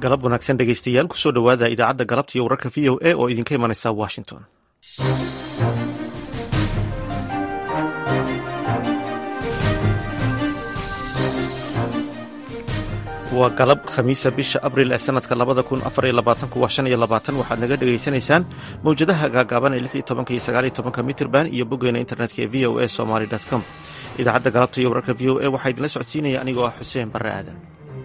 galab wanaagsan dhegeystayaal kusoo dhowaada idaacadda galabta iyo wararka v o a oo idinka imanaysa washington waa galab khamiisa bisha abril ee sanadka labada kun afariyo labaatanku waa shan iyo labaatan waxaad naga dhegaysanaysaan mowjadaha gaagaaban ee lix iyo tobanka iyo sagaal iyo tobanka mitrban iyo boggeena internetka ee v o a somaly com idaacadda galabta iyo wararka v o a waxaa idinla socodsiinaya anigoo ah xuseen barre aadan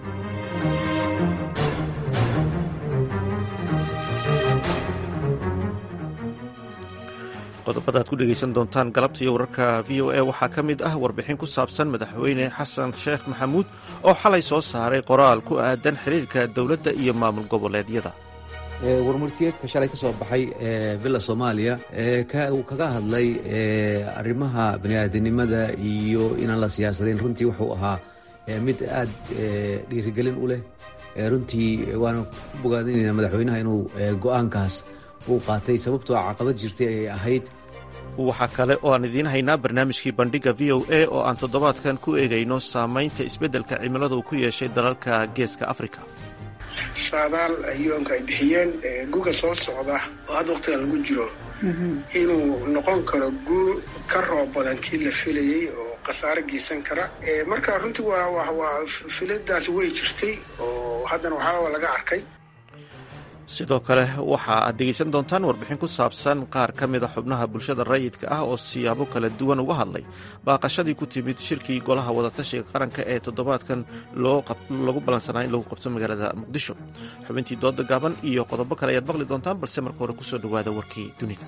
qodobada aad ku dhegeysan doontaan galabta iyo wararka v o a waxaa ka mid ah warbixin ku saabsan madaxweyne xasan sheekh maxamuud oo xalay soo saaray qoraal ku aadan xiriirka dowladda iyo maamul goboleedyada warmurtiyeedka shalay ka soo baxay villa soomaaliya uu kaga hadlay arrimaha baniaadanimada iyo inaan la siyaasadayn runtii wuxuu ahaa mid aad dhiirigelin u leh runtii waana ku bogaadinayna madaxweynaha inuu go-aankaas uu qaatay sababtoo caqabad jirtay ayay ahayd waxaa kale oo aan idiin haynaa barnaamijkii bandhiga v o a oo aan toddobaadkan ku eegayno saamaynta isbeddelka cimilada uu ku yeeshay dalalka geeska afrika saadaal yoonka ay bixiyeen guga soo socda oo hadda waqtiga lagu jiro inuu noqon karo guur ka roob badan kii la filayey oo khasaare geysan kara marka runtii waa waa filadaasi way jirtay oo haddana waxaa laga arkay sidoo kale waxa aad dhegeysan doontaan warbixin ku saabsan qaar ka mida xubnaha bulshada rayidka ah oo siyaabo kala duwan uga hadlay baaqashadii ku timid shirkii golaha wadatashiga qaranka ee toddobaadkan lagu ballansanaa in lagu qabto magaalada muqdisho xubintii dooda gaaban iyo qodobo kale ayaad maqli doontaan balse marka hore kusoo dhowaada warkii dunida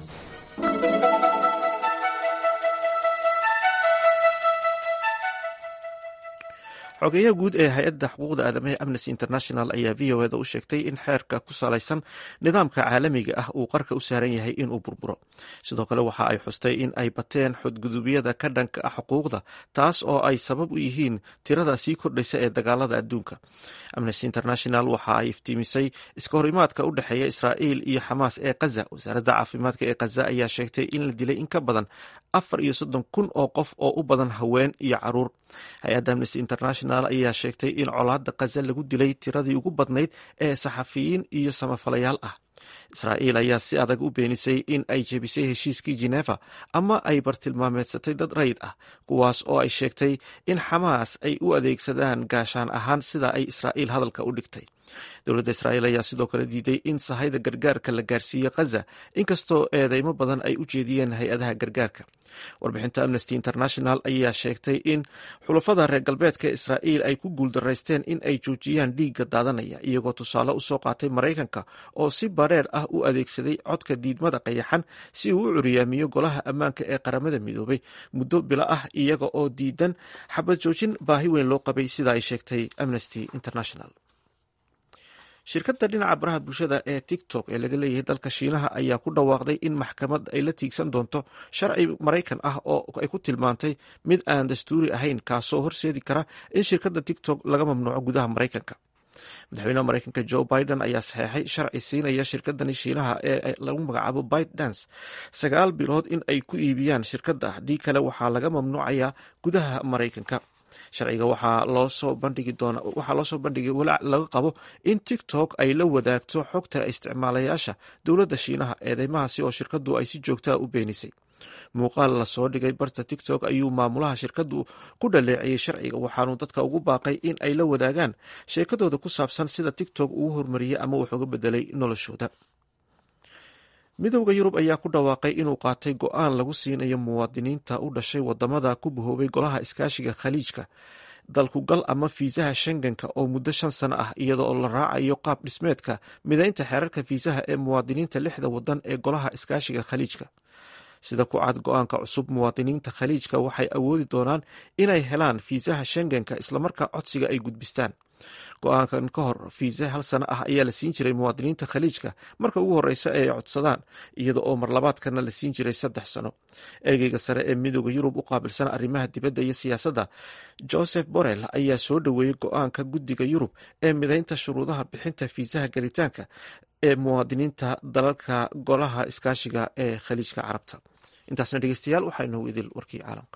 xogeeyaha guud ee hay-adda xuquuqda aadamaha amnesty international ayaa v o eda u sheegtay in xeerka ku salaysan nidaamka caalamiga ah uu qarka u saaran yahay inuu burburo sidoo kale waxa ay xustay in ay bateen xadgudubyada ka dhanka ah xuquuqda taas oo ay sabab u yihiin tirada sii kordhaysa ee dagaalada adduunka amnesty international waxa ay iftiimisay iska horimaadka u dhexeeya israa'iil iyo xamaas ee kaza wasaaradda caafimaadka ee kaza ayaa sheegtay in la dilay in ka badan afar iyo soddon kun oo qof oo u badan haween iyo caruur hay-adda amnesty international ayaa sheegtay in colaadda kaza lagu dilay tiradii ugu badnayd ee saxafiyiin iyo samafalayaal ah israa'iil ayaa si adag u beenisay in ay jebisay heshiiskii jeneva ama ay bartilmaameedsatay dad rayid ah kuwaas oo ay sheegtay in xamaas ay u adeegsadaan gaashaan ahaan sida ay israa'iil hadalka u dhigtay dowladda israa'iil ayaa sidoo kale diiday in sahayda gargaarka la gaarsiiyo khaza inkastoo eedeymo badan ay u jeediyeen hay-adaha gargaarka warbixinta amnesty international ayaa sheegtay in xulafada reer galbeedka israa'iil ay ku guuldaraysteen in ay joojiyaan dhiigga daadanaya iyagoo tusaale usoo qaatay maraykanka oo si bareer ah u adeegsaday codka diidmada qayaxan si uu u curiyaamiyo golaha ammaanka ee qaramada midoobay muddo bilo ah iyaga oo diidan xabad joojin baahi weyn loo qabay sida ay sheegtay amnesty international shirkadda dhinaca baraha bulshada ee tiktok ee laga leeyahay dalka shiinaha ayaa ku dhawaaqday in maxkamad ay la tiigsan doonto sharci maraykan ah oo ay ku tilmaantay mid aan dastuuri ahayn kaasoo horseedi kara in shirkadda tiktok laga mamnuuco gudaha maraykanka madaxweynaha maraykanka joe biden ayaa saxeexay sharci siinaya shirkadani shiinaha ee lagu magacaabo bitedance sagaal bilood in ay ku iibiyaan shirkadda haddii kale waxaa laga mamnuucayaa gudaha maraykanka sharciga waxaa loo soo bandhigi doona waxaa loo soo bandhigay walaac laga qabo in tiktok ay la wadaagto xogta isticmaalayaasha dowladda shiinaha eedeymahaasi oo shirkaddu ay si joogtaa u beenisay muuqaal lasoo dhigay barta tiktok ayuu maamulaha shirkaddu ku dhaleeciyey sharciga waxaanu dadka ugu baaqay in ay la wadaagaan sheekadooda ku saabsan sida tiktok uu horumariyey ama wax uga bedelay noloshooda midowda yurub ayaa ku dhawaaqay inuu qaatay go-aan lagu siinayo muwaadiniinta u dhashay wadamada ku bahoobay golaha iskaashiga khaliijka dalku gal ama fiisaha shengenka oo muddo shan sano ah iyada oo la raacayo qaab dhismeedka midaynta xeerarka fiisaha ee muwaadiniinta lixda wadan ee golaha iskaashiga khaliijka sida ku cad go-aanka cusub muwaadiniinta khaliijka waxay awoodi doonaan inay helaan fiisaha shengenka islamarkaa codsiga ay gudbistaan go-aankan ka hor fiise hal sano ah ayaa la siin jiray muwaadiniinta khaliijka marka ugu horeysa ee ay codsadaan iyada oo marlabaadkana la siin jiray saddex sano ergeyga sare ee midooda yurub u qaabilsan arrimaha dibadda iyo siyaasadda joseph borrell ayaa soo dhoweeyey go-aanka guddiga yurub ee midaynta shuruudaha bixinta fiisaha gelitaanka ee muwaadiniinta dalalka golaha iskaashiga ee khaliijka carabta intaasna dhegeystayaal waxaa inoogu idil warkii caalamka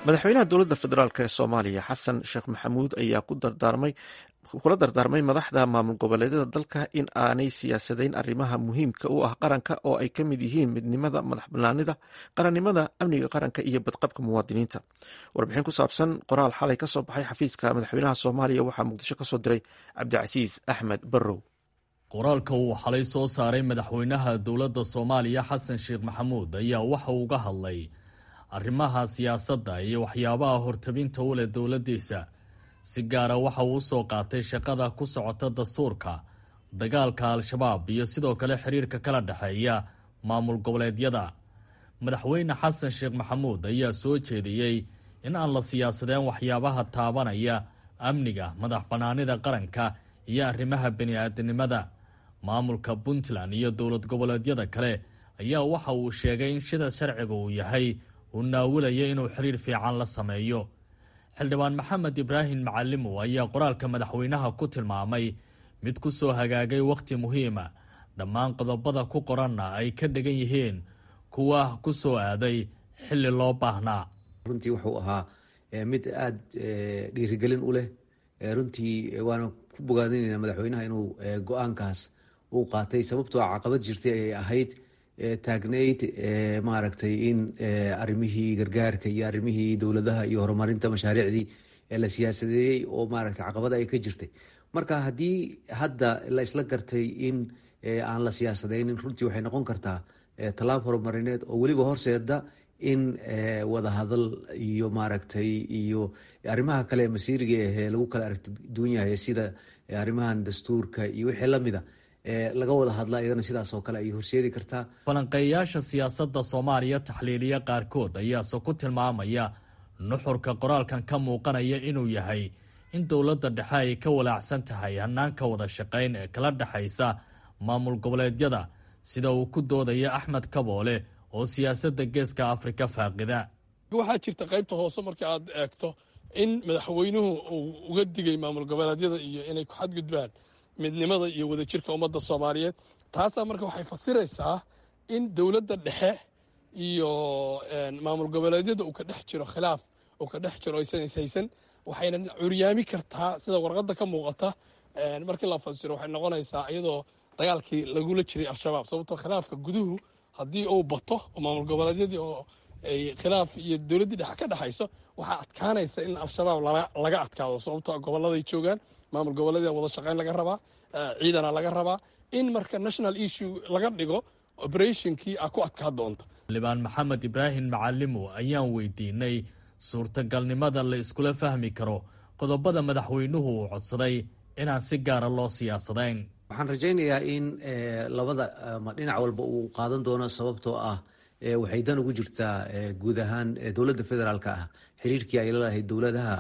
madaxweynaha dowladda federaalk ee soomaaliya xasan sheekh maxamuud ayaa ku dardaarmay kula dardaarmay madaxda maamul goboleedyada dalka in aanay siyaasadayn arrimaha muhiimka u ah qaranka oo ay ka mid yihiin midnimada madax banaanida qarannimada amniga qaranka iyo badqabka muwaadiniinta warbixin ku saabsan qoraal xalay ka soo baxay xafiiska madaxweynaha soomaaliya waxaa muqdisho ka soo diray cabdicasiis axmed barrow qoraalka uu xalay soo saaray madaxweynaha dowladda soomaaliya xasan sheekh maxamuud ayaa waxa uu uga hadlay arrimaha siyaasadda iyo waxyaabaha hortabinta u leh dowladdiisa si gaara waxa uu usoo qaatay shaqada ku socota dastuurka dagaalka al-shabaab iyo sidoo kale xiriirka kala dhexeeya maamul goboleedyada madaxweyne xasan sheekh maxamuud ayaa soo jeediyey in aan la siyaasadeen waxyaabaha taabanaya amniga madax bannaanida qaranka iyo arrimaha bini-aadanimada maamulka puntland iyo dowlad goboleedyada kale ayaa waxa uu sheegay in sida sharciga uu yahay uu naawilaya inuu xiriir fiican la sameeyo xildhibaan maxamed ibraahim macalimow ayaa qoraalka madaxweynaha ku tilmaamay mid ku soo hagaagay wakhti muhiima dhammaan qodobada ku qoranna ay ka dhigan yihiin kuwa ku soo aaday xilli loo baahnaa runtii wuxuu ahaa mid aada dhiirigelin u leh runtii waana ku bogaadinayna madaxweynaha inuu go-aankaas uu qaatay sababtoo caqabad jirtay ayay ahayd taagnayd maaragtay in arrimihii gargaarka iyo arrimihii dowladaha iyo horumarinta mashaariicdii la siyaasadeeyey oo maaragtay caqabada ay ka jirtay marka haddii hadda la isla gartay in aan la siyaasadeynin runtii waxay noqon kartaa tallaab horumarineed oo weliba horseeda in wadahadal iyo maaragtay iyo arrimaha kale ee masiiriga ahee lagu kala aragti duwan yahay sida arrimahan dastuurka iyo wixii lamida laga wada hadla iyadana sidaas oo kale ay horseedi kartaa falanqeeyayaasha siyaasadda soomaaliya taxliiliya qaarkood ayaase ku tilmaamaya nuxurka qoraalkan ka muuqanaya inuu yahay in dowladda dhexe ay ka walaacsan tahay hanaanka wada shaqayn ee kala dhexaysa maamul goboleedyada sida uu ku doodaya axmed kaboole oo siyaasadda geeska afrika faaqida waxaa jirta qaybta hoose marka aad eegto in madaxweynuhu uu uga digay maamul goboleedyada iyo inay ku xadgudbaan midnimada iyo wadajirka ummadda soomaaliyeed taasaa marka waxay fasiraysaa in dowladda dhexe iyo maamul goboleedyada uu ka dhex jiro khilaaf uu ka dhex jiro aysan ishaysan waxayna curyaami kartaa sida warqadda ka muuqata markii la fasiro waxay noqonaysaa iyadoo dagaalkii lagula jiray al-shabaab sababtoo khilaafka guduhu haddii uu bato oo maamul goboleedyadii oo ay khilaaf iyo dowladdii dhexe ka dhexayso waxaa adkaanaysa in al-shabaab laga adkaado sababtoo gobolladay joogaan maamul goboleedyada wada shaqayn laga rabaa ciidana laga rabaa in marka national issue laga dhigo operationkii a ku adkaa doonta xildhibaan maxamed ibraahim macalimo ayaan weydiinay suurtagalnimada la iskula fahmi karo qodobada madaxweynuhu uu codsaday inaan si gaara loo siyaasadayn waxaan rajaynayaa in labada dhinac walba uu qaadan doono sababtoo ah waxay dan ugu jirtaa guud ahaan dowladda federaalka ah xiriirkii ay lalahayd dowladaha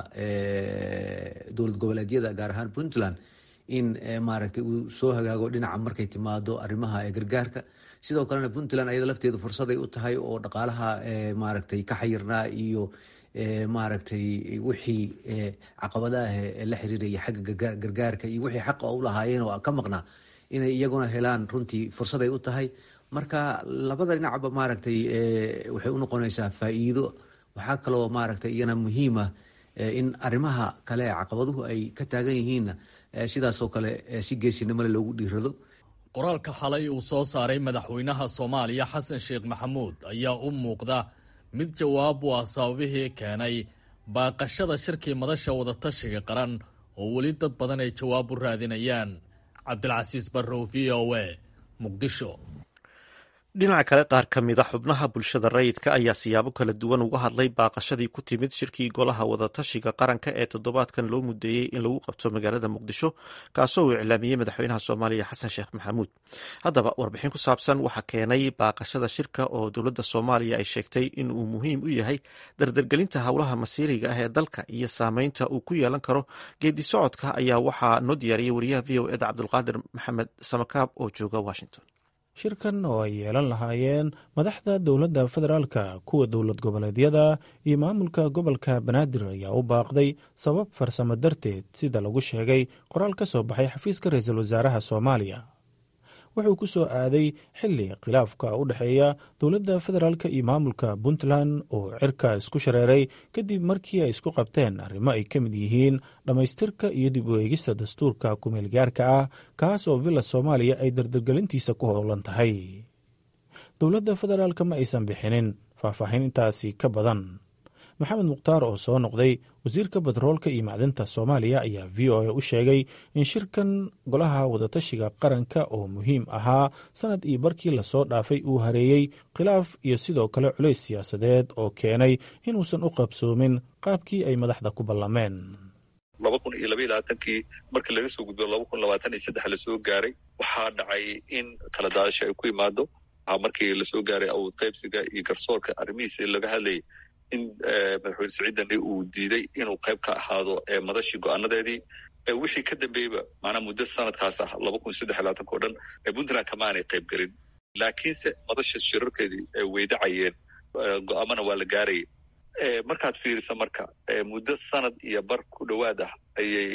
dowlad goboleedyada gaar ahaan puntland in maaragtay uu soo hagaago dhinaca markay timaado arrimaha gargaarka sidoo kalena puntland ayada lafteedu fursaday u tahay oo dhaqaalaha maaragtay ka xayirnaa iyo maaragtay wixii caqabadaah la xiriiraya xagga gargaarka iyo wixii xaqa u lahaayeen oo ka maqnaa inay iyaguna helaan runtii fursaday u tahay marka labada dhinacba maaragtay waxay u noqonaysaa faa'iido waxaa kaloo maaragtay iyana muhiima in arrimaha kale caqabaduhu ay ka taagan yihiinna sidaasoo kale si geesinimole loogu dhiirado qoraalka xalay uu soo saaray madaxweynaha soomaaliya xasan sheekh maxamuud ayaa u muuqda mid jawaab u ah sababihii keenay baaqashada shirkii madasha wadatashiga qaran oo weli dad badan ay jawaab u raadinayaan cabdilcasiis barrow v o a muqdisho dhinaca kale qaar ka mid a xubnaha bulshada rayidka ayaa siyaabo kala duwan uga hadlay baaqashadii ku timid shirkii golaha wadatashiga qaranka ee toddobaadkan loo mudeeyey in lagu qabto magaalada muqdisho kaasoo uu iclaamiyey madaxweynaha soomaaliya xasan sheekh maxamuud haddaba warbixin ku saabsan waxaa keenay baaqashada shirka oo dowladda soomaaliya ay sheegtay in uu muhiim u yahay dardargelinta howlaha masiiriga ah ee dalka iyo saameynta uu ku yeelan karo geedi socodka ayaa waxaa noo diyaariyey wariyaha v o eda cabdulqaadir maxamed samakaab oo jooga washington shirkan oo ay yeelan lahaayeen madaxda dowladda federaalka kuwa dowlad goboleedyada iyo maamulka gobolka banaadir ayaa u baaqday sabab farsamo darteed sida lagu sheegay qoraal ka soo baxay xafiiska ra-iisul wasaaraha soomaaliya wuxuu ku soo aaday xilli khilaafka u dhexeeya dowladda federaalk iyo maamulka puntland oo cirka isku shareeray kadib markii ay isku qabteen arrimo ay ka mid yihiin dhammaystirka iyo dib u eegista dastuurka kumeelgaarka ah kaas oo villa soomaaliya ay dardargelintiisa ku howlan tahay dowladda federaalk ma aysan bixinin faahfaahin intaasi ka badan maxamed mukhtaar oo soo noqday wasiirka batroolka iyo macdinta soomaaliya ayaa v o a u sheegay in shirkan golaha wadatashiga qaranka oo muhiim ahaa sanad iyo barkii lasoo dhaafay uu hareeyey khilaaf iyo sidoo kale culays siyaasadeed oo keenay inuusan u qabsoomin qaabkii ay madaxda ku ballameen laba kun iyo labaiyo labaatankii markii laga soo gudbo laba kun labaatan iyo saddex lasoo gaaray waxaa dhacay in kala daadasho ay ku imaado markii lasoo gaaray awood qaybsiga iyo garsoorka arrimihiisa laga hadlayay in madaxweyne siciid dani uu diiday inuu qayb ka ahaado madashii go-aanadeedii wixii ka dambeeyeyba maanaa muddo sanadkaas ah laba kun saddex labaatanka o dhan puntland kama aanay qayb gelin laakiinse madasha shirarkeedii way dhacayeen go-aamana waa la gaarayay markaad fiirisa marka muddo sanad iyo bar ku dhowaad ah ayay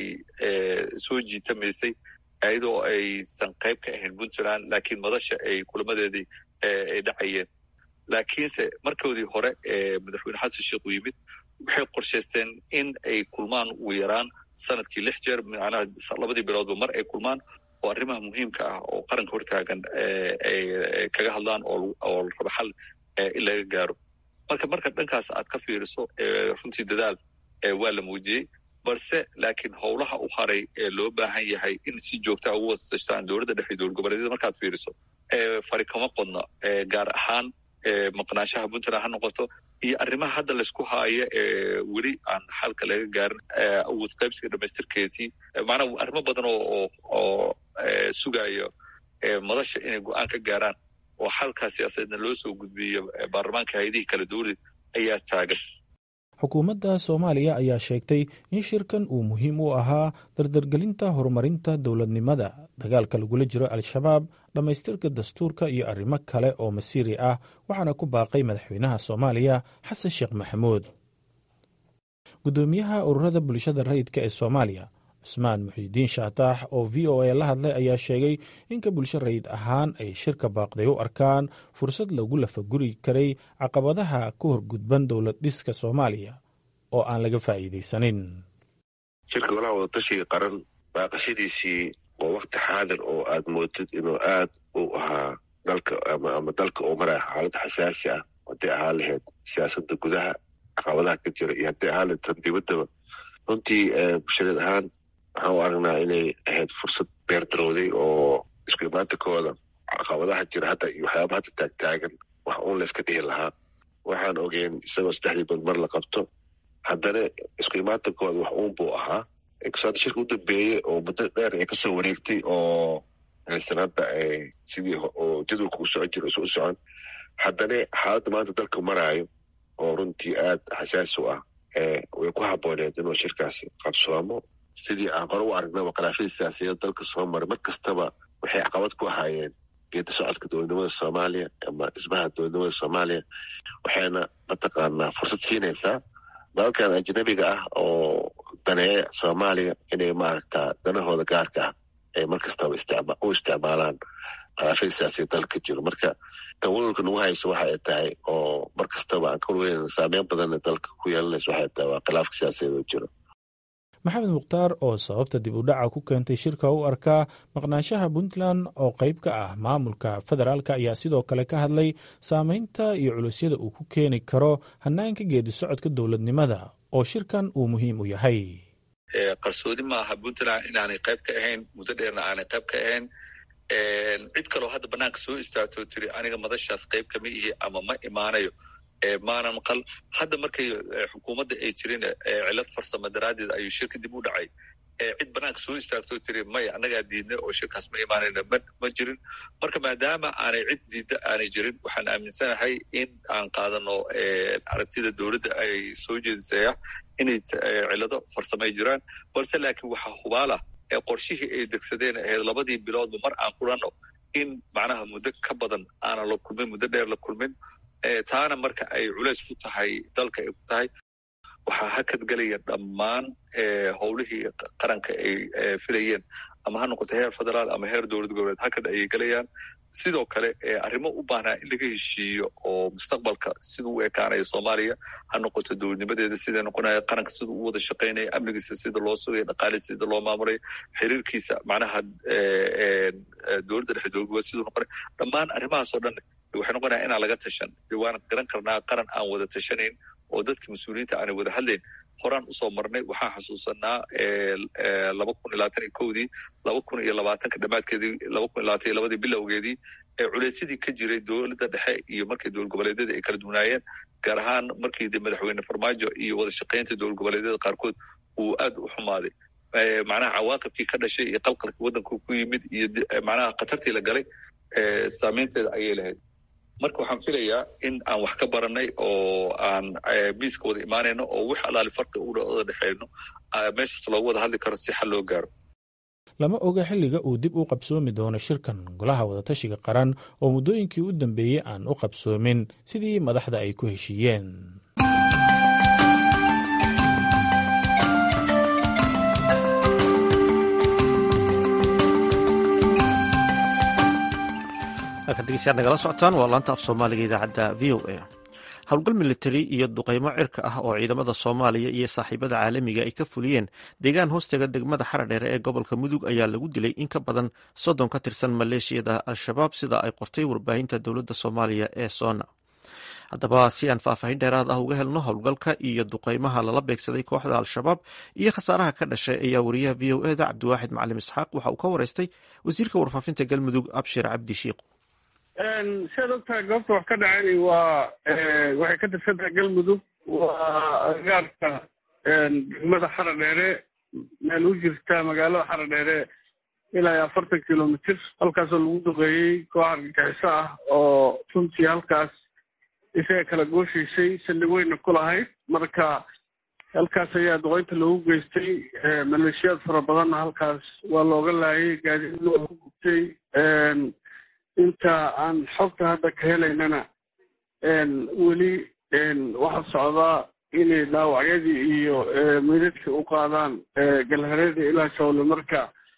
soo jiitamaysay iyadoo aysan qayb ka ahayn puntland laakiin madasha ay kulamadeedii ay dhacayeen laakiinse markoodii hore ee madaxweyne xasan sheekh uu yimid waxay qorshaysteen in ay kulmaan ugu yaraan sanadkii lix jeer macnaha labadii biloodba mar ay kulmaan oo arrimaha muhiimka ah oo qaranka hortaagan ay kaga hadlaan oo la rabo xal in laga gaaro marka marka dhankaas aad ka fiiriso runtii dadaal waa la muujiyey balse laakiin howlaha u haray ee loo baahan yahay in si joogtaa ugu wasashtaan dowladda dhexe dowlad goboleedyada markaad fiiriso fari kama qodna gaar ahaan maqnaanshaha puntland ha noqoto iyo arrimaha hadda laysku haayo ee weli aan xalka laga gaarin awood qaybsiga dhamaystirkeedii macnaa arrimo badan oo oo sugayo madasha inay go-aan ka gaaraan oo xalkaa siyaasadeedna loo soo gudbiyo baarlamaanka hay-adihii kala dowlad ayaa taagan xukuumadda soomaaliya ayaa sheegtay in shirkan uu muhiim u ahaa dardargelinta horumarinta dowladnimada dagaalka lagula jiro al-shabaab dhammaystirka dastuurka iyo arrimo kale oo masiiri ah waxaana ku baaqay madaxweynaha soomaaliya xasan sheekh maxamuud guddoomiyaha ururada bulshada rayidka ee soomaaliya cusmaan muxiidiin shaataax oo v o a la hadlay ayaa sheegay inka bulsho rayid ahaan ay shirka baaqday u arkaan fursad lagu lafaguri karay caqabadaha ka horgudban dowlad dhiska soomaaliya oo aan laga faa'iidaysanin shirka golaha wadatashiga qaran baaqashadiisii waa wakti xaadir oo aad moodid inuu aad u ahaa dalka ama dalka uu maraya xaalad xasaasi ah hadday ahaan lahayd siyaasadda gudaha caqabadaha ka jira iyo hadday ahaan lahayd tan dibaddaba runtii bulshadeed ahaan waxaan u aragnaa inay ahayd fursad beerdarowday oo isku imaantankooda caqabadaha jira hadda iyo waxyaaba hadda taagtaagan wax uun layska dhihi lahaa waxaan ogeyn isagoo saddexdii bad mar la qabto haddana isku imaantankooda wax uun buu ahaa hadda shirka u dambeeyey oo muddo dheer ay kasoo wareegtay oo aysan hadda sidii oo jadwalka u socon jira u socon haddana xaaladda maanta dalka maraayo oo runtii aad xasaasi u ah way ku habooneed inuu shirkaasi qabsoomo sidii aan qore u aragnaba khilaafyadii siyaasiyaed dalka soo maray mar kastaba waxay caqabad ku ahaayeen geeda socodka dowladnimada soomaaliya ama dhismaha dowladnimada soomaaliya waxayna mataqaanaa fursad siinaysaa dalalkan ajnabiga ah oo daneeya soomaaliya inay maaragta danahooda gaarka ah ay mar kastaba u isticmaalaan khilaafyada siyaasiyaed dalka jiro marka tawalulka nagu hayso waxa ay tahay oo mar kastaba aan kaweyn saameyn badanna dalka ku yeelanayso waxay tahay waa khilaafka siyaasiyaed oo jiro maxamed mukhtaar oo sababta dib u dhaca ku keentay shirka u arkaa maqnaanshaha puntland oo qayb ka ah maamulka federaalk ayaa sidoo kale ka hadlay saameynta iyo culusyada uu ku keeni karo hanaanka geedi socodka dowladnimada oo shirkan uu muhiim u yahay qarsoodi maaha puntland inaanay qayb ka ahayn muddo dheerna aanay qayb ka ahayn cid kaloo hadda banaanka soo istaagtoo tiri aniga madashaas qayb kama ihi ama ma imaanayo maana maqal hadda markay xukuumadda ay jirin cilad farsamo daraaddeed ayuu shirka dib u dhacay cid banaanka soo istaagtoo tiri maya annagaa diidnay oo shirkaas ma imaanayna ma jirin marka maadaama aanay cid diidda aanay jirin waxaan aaminsanahay in aan qaadano aragtida dowladda ay soo jeedisaya inay cilado farsamay jiraan balse laakiin waxaa hubaalah qorshihii ay degsadeen ahayd labadii biloodba mar aan kulanno in macnaha muddo ka badan aanan la kulmin muddo dheer la kulmin taana marka ay culays ku tahay dalka ay ku tahay waxaa hakad gelaya dhammaan howlihii qaranka ay filayeen ama ha noqoto heer federaal ama heer dowlad goboleed hakad ayay gelayaan sidoo kale arrimo u baahnaa in laga heshiiyo oo mustaqbalka siduu u ekaanaya soomaaliya ha noqoto dowladnimadeeda siday noqonaya qaranka siduu u wada shaqaynaya amnigiisa sida loo sugaya dhaqaalisa sida loo maamulay xiriirkiisa macnaha dowladda dhexe dowlad goboleed siduu noqonaya dhammaan arrimahaas oo dhan waxay noqonaya inaan laga tashan de waan garan karnaa qaran aan wada tashanayn oo dadka mas-uuliyiinta aanay wada hadlayn horaan usoo marnay waxaan xasuusanaa laba kun iyo labaatan iyo kowdii laba kun iyo labaatanka dhamaadkeedii laba kun iyo labaatan iyo labadii bilowgeedii ee culeysyadii ka jiray dowladda dhexe iyo markii dowlad goboleedyada ay kala duwanaayeen gaar ahaan markii de madaxweyne farmaajo iyo wada shaqaynta dowlad goboleedyada qaarkood uu aad u xumaaday macnaha cawaaqibkii ka dhashay iyo qalqalkii waddanku ku yimid iyo macnaha khatartii la galay saameynteeda ayay lahayd marka waxaan filayaa in aan wax ka baranay oo aan miiska wada imaanayno oo wix allaali farqi uwada dhexeyno meeshaas loogu wada hadli karo si xal loo gaaro lama oga xilliga uu dib u qabsoomi doono shirkan golaha wadatashiga qaran oo muddooyinkii u dambeeyey aan u qabsoomin sidii madaxda ay ku heshiiyeen halkan dhegeystayaad nagala socotaan waa laanta af soomaaliga idaacadda v o a howlgal militari iyo duqeymo cirka ah oo ciidamada soomaaliya iyo saaxiibada caalamiga ay ka fuliyeen deegaan hoostaga degmada xaradheere ee gobolka mudug ayaa lagu dilay in ka badan soddon ka tirsan maleeshiyada al-shabaab sida ay qortay warbaahinta dowladda soomaaliya ee soona haddaba si aan faahfaahin dheeraad ah uga helno howlgalka iyo duqeymaha lala beegsaday kooxda al-shabaab iyo khasaaraha ka dhashay ayaa wariyaha v o eda cabdiwaaxid macalim isxaaq waxa uu ka wareystay wasiirka warfaafinta galmudug abshir cabdi shiiq siaad ogtahay goobta wax ka dhaceen waa waxay ka tirsan tahay galmudug waa agaarka degmada xara dheere meel u jirta magaalada xara dheere ilaa iyo afartan kilomitr halkaasoo lagu duqeeyey koox argagixiso ah oo runtii halkaas isaga kala gooshaysay saldhig weyna ku lahayd marka halkaas ayaa duqeynta loogu geystay maleeshiyaad fara badanna halkaas waa looga laayay gaadiidna waa ku gubtay inta aan xogta hadda ka helaynana weli waxaa socdaa inay dhaawacyadii iyo meydadkii u qaadaan galhareeda ilaa shawle marka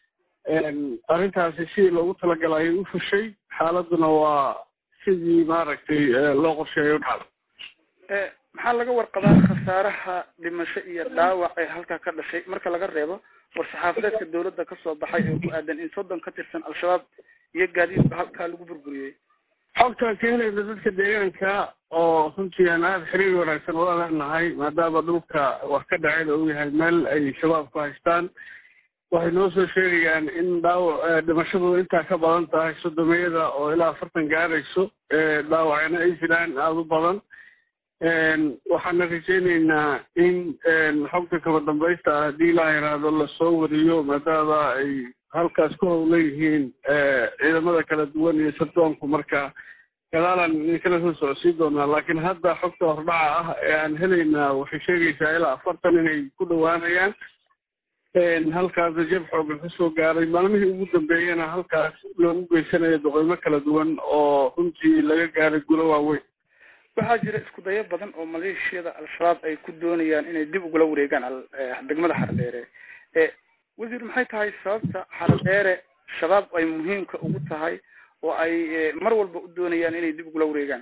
arrintaasi sidii loogu talagalay ayay u fushay xaaladuna waa sidii maaragtay loo qorsheeyo dhacda maxaa laga warqabaa khasaaraha dhimasho iyo dhaawac ee halkaa ka dhashay marka laga reebo war-saxaafadeedka dowladda kasoo baxay ee ku aadan in soddon ka tirsan al-shabaab iyo gaadiidba halkaa lagu burburiyey xogtaan ka helayna dadka deegaanka oo runtii aan aada xiriir wanaagsan ula leenahay maadaama dhulka wax ka dhacayda uu yahay meel ay shabaab ku haystaan waxay noo soo sheegayaan in dhaawac dhimashadu intaa ka badan tahay sodomiyada oo ilaa afartan gaarayso dhaawacna ay jiraan aada u badan waxaana rajaynaynaa in xogta kaba dambaysta ah haddii ilaa yaraado lasoo wariyo maadaama ay halkaas ku howlan yihiin ciidamada kala duwan iyo sardoonku marka gadaalaan idinkala soo socodsiin doonaa laakiin hadda xogta hordhaca ah ee aan helaynaa waxay sheegaysaa ilaa afartan inay ku dhowaanayaan halkaasna jab xoogan kasoo gaaray maalmihii ugu dambeeyana halkaas loogu geysanayo doqeymo kala duwan oo runtii laga gaaray gulo waaweyn waxaa jira isku dayo badan oo maleeshiyada al-shabaab ay ku doonayaan inay dib ugula wareegaan degmada xardheere wasiir maxay tahay sababta xardheere shabaab ay muhiimka ugu tahay oo ay mar walba u doonayaan inay dib ugula wareegaan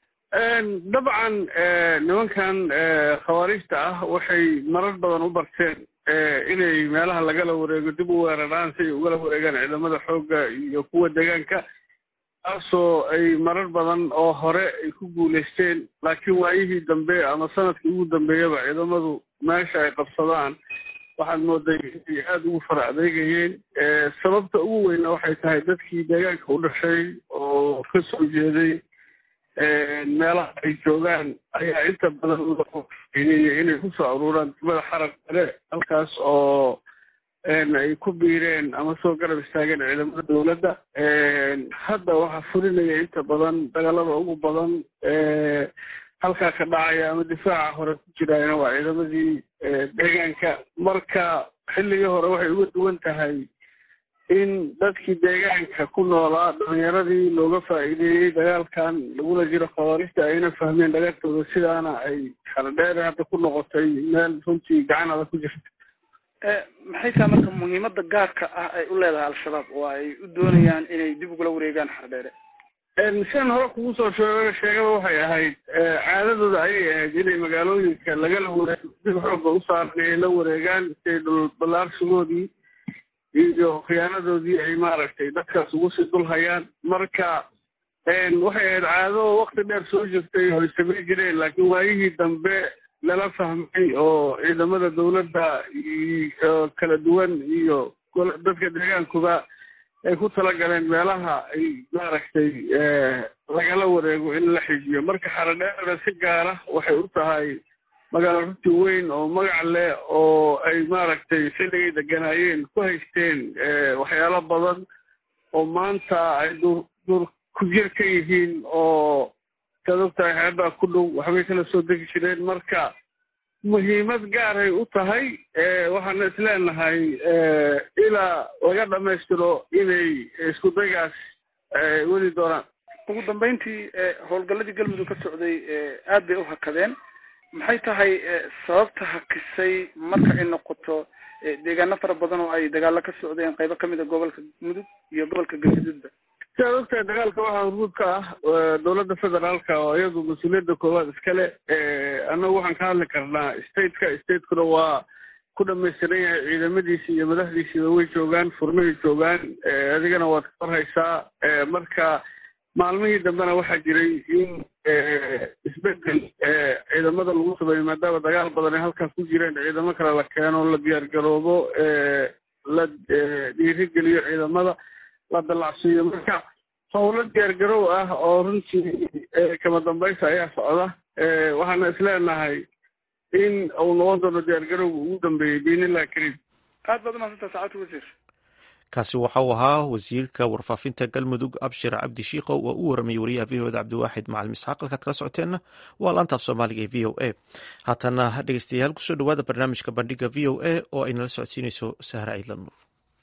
dabcan nimankan khawaariijta ah waxay marar badan u barteen inay meelaha lagala wareego dib u weeraraan si ay ugala wareegaan ciidamada xoogga iyo kuwa deegaanka taasoo ay marar badan oo hore ay ku guulaysteen laakiin waayihii dambe ama sanadkii ugu dambeeyaba ciidamadu meesha ay qabsadaan waxaad mooday inay aada ugu fara adeegayeen sababta ugu weyna waxay tahay dadkii deegaanka u dhashay oo ka soo jeeday meelaha ay joogaan ayaa inta badan uainaya inay kusoo aruuraan degmada xarab kale halkaas oo ay ku biireen ama soo garab istaageen ciidamada dowladda hadda waxaa fulinaya inta badan dagaalada ugu badan halkaa ka dhacaya ama difaaca hore ku jiraayna waa ciidamadii deegaanka marka xilligii hore waxay uga duwan tahay in dadkii deegaanka ku noolaa dhalinyaradii looga faa'iideeyey dagaalkan lagula jiro khawaarista ayna fahmeen dhagartooda sidaana ay xaradheere hadda ku noqotay meel runtii gacan adag ku jirta maxay tahay marka muhiimada gaarka ah ay u leedahay al-shabaab oo ay u doonayaan inay dib ugula wareegaan xardheere sian hore kugu soo sheeg sheegaba waxay ahayd caadadooda ayay ahayd inay magaalooyinka lagala wareego dib xooga u saaran ay la wareegaan siay dhul ballaarsigoodii iyo khiyaanadoodii ay maaragtay dadkaas ugu sii dul hayaan marka waxay ahayd caado wakti dheer soo jirtay oo ay samayn jireen laakiin waayihii dambe lala fahmay oo ciidamada dawladda kala duwan iyo dadka deegaankuba ay ku talagaleen meelaha ay maaragtay lagala wareego in la xijiyo marka xaradheerada si gaara waxay u tahay magaalo runti weyn oo magac leh oo ay maaragtay xilligay deganaayeen ku haysteen waxyaalo badan oo maanta ay dur dur ku jir ka yihiin oo saad ogtahay xeebaa ku dhow waxbay kala soo degi jireen marka muhiimad gaaray u tahay waxaana isleenahay ilaa laga dhamaystiro inay isku daygaas weli doonaan ugu dambeyntii howlgalladii galmudug ka socday aad bay u hakadeen maxay tahay sababta hakisay marka ay noqoto deegaano fara badan oo ay dagaalo ka socdeen qaybo kamid a gobolka mudug iyo gobolka galgaduudba si aad ogtahay dagaalka waxaa hormuud ka ah dowladda federaalka oo iyadu mas-uuliyadda koowaad iskale annagu waxaan ka hadli karnaa stateka statekuna waa ku dhamaystiran yahay ciidamadiisi iyo madaxdiisiiba way joogaan furmahay joogaan adigana waad ka warhaysaa marka maalmihii dambena waxaa jiray in isbedel ciidamada lagu sameeyo maadaama dagaal badan ay halkaas ku jireen ciidamo kale la keeno la diyaar garoobo la dhiirigeliyo ciidamada la dallacsiiyo marka howlo diyaargarow ah oo runtii kama dambaysa ayaa socda waxaana isleenahay in uu noqon doono diyaargarowga ugu dambeeyey biinillahi kariim aad baad umaadsantaa saacadta wasiir kaasi waxa uu ahaa wasiirka warfaafinta galmudug abshir cabdi shiikow oo u waramayay wariyaha v o da cabdiwaaxid macalin isxaaq halkaad kala socoteenna waa laantaaf soomaaliga ee v o a haatana dhegeystayaal kusoo dhawaada barnaamijka bandhiga v o a oo ay nala socodsiinayso sahra ciidlan nuur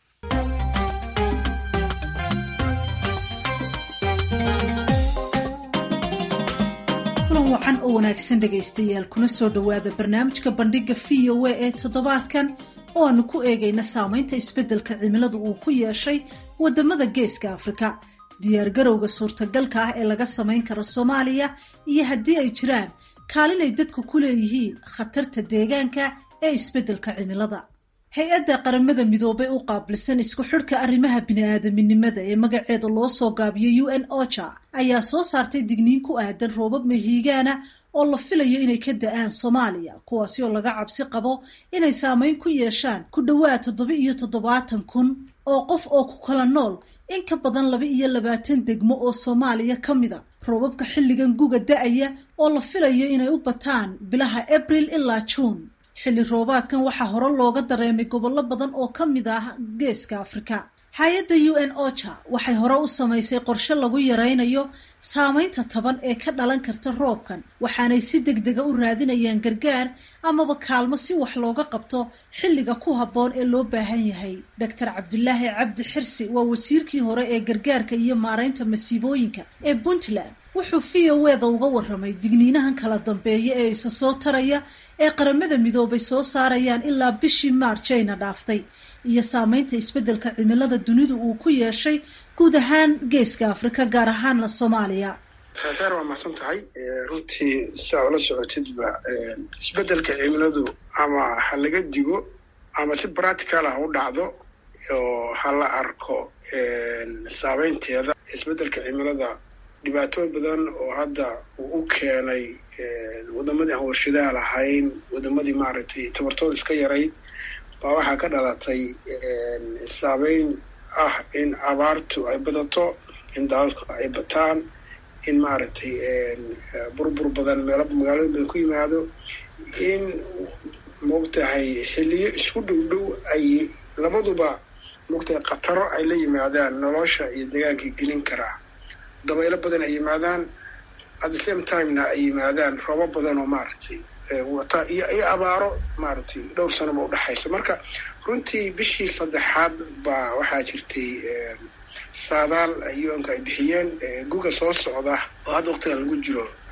kulan wacan oo wanaagsan dhegaystayaal kuna soo dhowaada barnaamijka bandhiga v o a ee toddobaadkan oo aanu ku eegayna saameynta isbeddelka cimiladu uu ku yeeshay waddamada geeska afrika diyaargarowga suurtagalka ah ee laga samayn karo soomaaliya iyo haddii ay jiraan kaalin ay dadku ku leeyihiin khatarta deegaanka ee isbeddelka cimilada hay-adda qaramada midoobay u qaabilsan isku xidhka arrimaha bini-aadaminimada ee magaceeda loo soo gaabiyo u n ocha ayaa soo saartay digniin ku aadan roobab mahiigaana oo la filayo inay ka da-aan soomaaliya kuwaasi oo laga cabsi qabo inay saameyn ku yeeshaan ku dhowaad toddoba iyo toddobaatan kun oo qof oo ku kala nool in ka badan laba iyo labaatan degmo oo soomaaliya ka mida roobabka xilligan guga da-aya oo la filayo inay u bataan bilaha abril ilaa juun xilli roobaadkan waxaa hore looga dareemay gobollo badan oo ka mid ah geeska afrika hay-adda u n ocha waxay hore u samaysay qorshe lagu yaraynayo saameynta taban ee ka dhalan karta roobkan waxaanay si deg dega u raadinayaan gargaar amaba kaalmo si wax looga qabto xilliga ku habboon ee loo baahan yahay doctor cabdilaahi cabdi xirsi waa wasiirkii hore ee gargaarka iyo maaraynta masiibooyinka ee puntland wuxuu v o eda uga waramay digniinahan kala dambeeya ee isa soo taraya ee qaramada midoobay soo saarayaan ilaa bishii maarj ayna dhaaftay iyo saameynta isbeddelka cimilada dunidu uu ku yeeshay guud ahaan geeska afrika gaar ahaanna soomaaliya saar waa mahadsan tahay runtii saa ula socotidba isbeddelka cimiladu ama ha laga digo ama si practical ah u dhacdo oo ha la arko saameynteeda isbeddelka cimilada dhibaatooyin badan oo hadda uu u keenay wadamadii aan warshadaha lahayn wadamadii maaragtay tabartooda iska yarayd baa waxaa ka dhalatay saameyn ah in abaartu ay badato in daadadku ay bataan in maaragtay burbur badan meelo magaalooyin badan ku yimaado in maogtahay xilliyo isku dhow dhow ay labaduba maogtahay khataro ay la yimaadaan nolosha iyo deegaankii gelin karaa dabaylo badan ay yimaadaan at the same timena ay yimaadaan roobo badan oo maaragtay wata iyo iyo abaaro maaragtay dhowr sanoba udhexaysa marka runtii bishii saddexaad baa waxaa jirtay saadaal u-nka ay bixiyeen guga soo socda oo hadda waktigan lagu jiro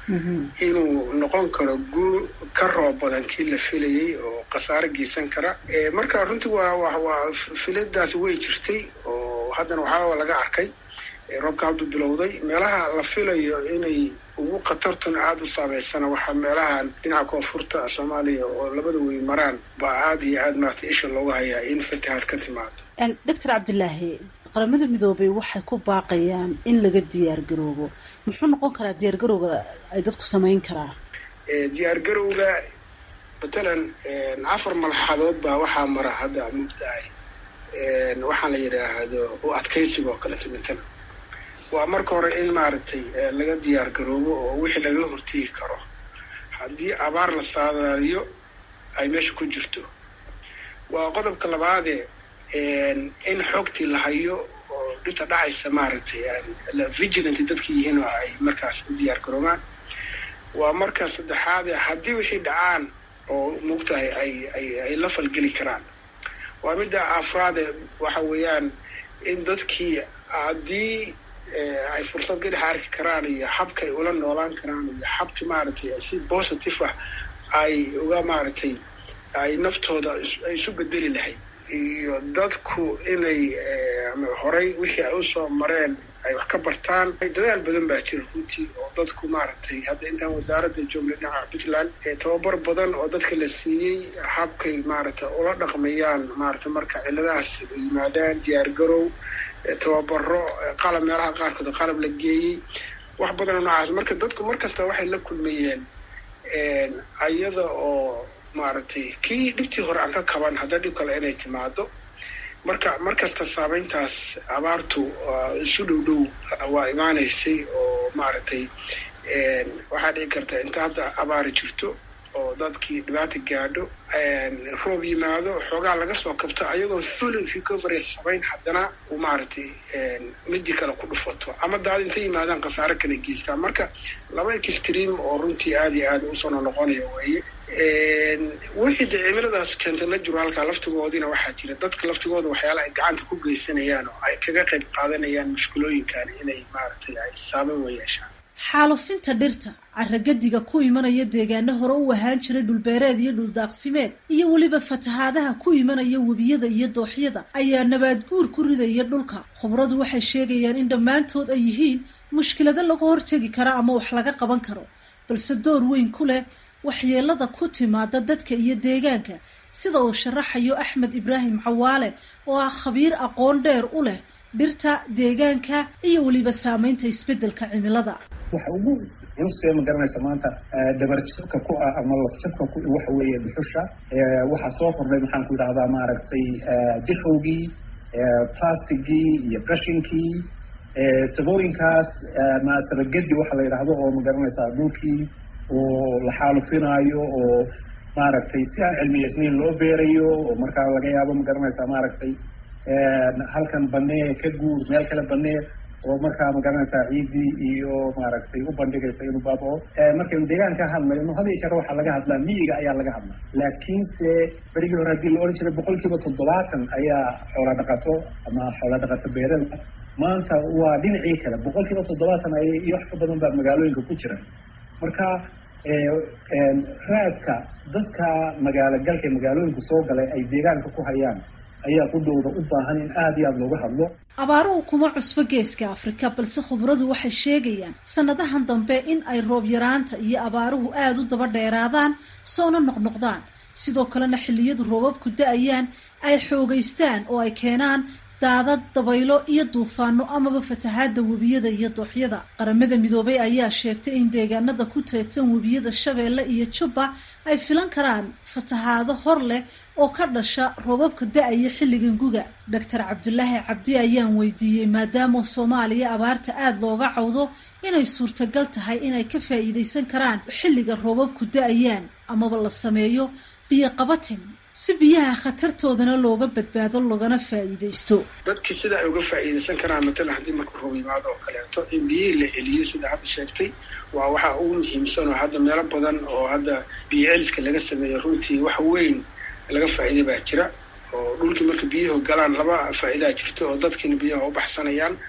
inuu noqon karo guur ka roob badan kii la filayey oo khasaare geysan kara marka runtii waa waa filadaasi way jirtay oo haddana waxaaba laga arkay roobka hadduu bilowday meelaha la filayo inay ugu khatartuna aada u saameysana waxaa meelahan dhinaca koonfurta soomaaliya oo labada wey maraan baa aada iyo aada maarata isha looga hayaa in fatahaad ka timaado doctor cabdilaahi qaramada midoobay waxay ku baaqayaan in laga diyaar garoobo muxuu noqon karaa diyaar garowga ay dadku samayn karaan diyaar garowga matalan afar malxadood baa waxaa mara hadda mugtahay waxaan la yidhaahdo u adkaysiga oo kaleeto matalan waa marka hore in maaragtay laga diyaar garoobo oo wixii laga hortegi karo haddii abaar la saadaaliyo ay meesha ku jirto waa qodobka labaadee in xoogtii la hayo oo dhinta dhacaysa maaragtay vigilant dadka yihiin oo ay markaas u diyaar garoobaan waa marka saddexaade haddii wixii dhacaan oo mugtahay ay ay ay la falgeli karaan waa midda afraade waxa weeyaan in dadkii haddii ay fursad gadax arki karaan iyo habka ay ula noolaan karaan iyo habka maaragtay si positive ah ay uga maaragtay ay naftooda ay isu bedeli lahayd iyo dadku inay horay wixii ay usoo mareen ay wax ka bartaan dadaal badan baa jira runtii oo dadku maaragtay hadda intaan wasaaradda joognay dhinaca puntland tababar badan oo dadka la siiyey habkay maaragtay ula dhaqmayaan maaragtay marka ciladahaas yimaadaan diyaar garow tababaro qalab meelaha qaarkood qalab la geeyey wax badanoo noocaas marka dadku mar kasta waxay la kulmayeen ayada oo maaragtay kii dhibtii hore aan ka kaban hadda dhib kale inay timaado marka mar kasta saameyntaas abaartu isu dhow dhow waa imaanaysay oo maaragtay waxaa dhici karta inta hadda abaari jirto oo dadkii dhibaata gaadho roob yimaado xoogaa laga soo kabto ayagoo full recovery samayn haddana uu maaragtay midii kale ku dhufato ama daad intay yimaadaan khasaare kala geystaan marka laba extream oo runtii aada iyo aada usoo noqonaya weeye wixii dee cimiladaas keenta la jiro halkaa laftigoodina waxaa jira dadka laftigooda waxyaala ay gacanta ku geysanayaan oo ay kaga qayb qaadanayaan mushkulooyinkan inay maaragtay ay saameyn wa yeeshaan xaalufinta dhirta carragadiga ku imanaya deegaano hore u ahaan jiray dhulbeereed iyo dhuldaaqsimeed iyo weliba fatahaadaha ku imanaya webiyada iyo dooxyada ayaa nabaad guur ku ridaya dhulka khubradu waxay sheegayaan in dhammaantood ay yihiin mushkilado laga hortegi kara ama wax laga qaban karo balse door weyn ku leh waxyeelada ku timaada dadka iyo deegaanka sida uu sharaxayo axmed ibraahim cawaale oo ah khabiir aqoon dheer u leh dhirta deegaanka iyo weliba saameynta isbeddelka cimilada waxa ugu culustee ma garanaysa maanta dabarjabka ku ah ama lafjabka ku waxa weeye dhuxusha waxaa soo kordhay maxaan ku yidhahdaa maaragtay difowgii plastigii iyo qashinkii sabooyinkaas maasabagedi waxa la yidhaahdo oo ma garanaysaa dhulkii oo la xaalufinaayo oo maaragtay si aan cilmiyeysnayn loo beerayo oo markaa laga yaabo ma garanaysaa maaragtay halkan banee ka guur meel kale banee oo markaa ma garanaysaa ciidii iyo maaragtay u bandhigaysa inuu baabao markaynu deegaan ka hadlayno had iyo jeer waxaa laga hadlaa miyiga ayaa laga hadlaa laakiinse berigii hore haddii la odhan jiray boqol kiiba toddobaatan ayaa xoola dhaqato ama xoola dhaqato beerada maanta waa dhinacii kale boqol kiiba toddobaatan ay iyo wax ka badan baa magaalooyinka ku jira marka raadka dadka magaalo galka magaalooyinka soo galay ay deegaanka ku hayaan ayaa qudhowda u baahan in aada iyo aada looga hadlo abaaruhu kuma cusbo geeska afrika balse khubradu waxay sheegayaan sanadahan dambe in ay roob yaraanta iyo abaaruhu aada u daba dheeraadaan soona noqnoqdaan sidoo kalena xilliyadu roobabku da-ayaan ay xoogeystaan oo ay keenaan daadad dabaylo iyo duufaano amaba fatahaada webiyada iyo dooxyada qaramada midoobay ayaa sheegtay in deegaanada ku teedsan webiyada shabeelle iyo jubba ay filan karaan fatahaado hor leh oo ka dhasha roobabka da-aya xilligan guga doctor cabdulaahi cabdi ayaan weydiiyey maadaama soomaaliya abaarta aada looga cawdo inay suurtagal tahay inay ka faa'iidaysan karaan xilliga roobabku da-ayaan amaba la sameeyo biyo qabatin si biyaha khatartoodana looga badbaado loogana faa'iidaysto dadkii sida ay uga faa'iidaysan karaan matalan haddii marka roob yimaado oo kaleeto in biyihii la celiyo sida hadda sheegtay waa waxaa ugu muhiimsan oo hadda meelo badan oo hadda biyo celiska laga sameeyo runtii wax weyn laga faa'iiday baa jira oo dhulkii marka biyuhu galaan laba faa'iidaa jirto oo dadkiina biyaha u baxsanayaan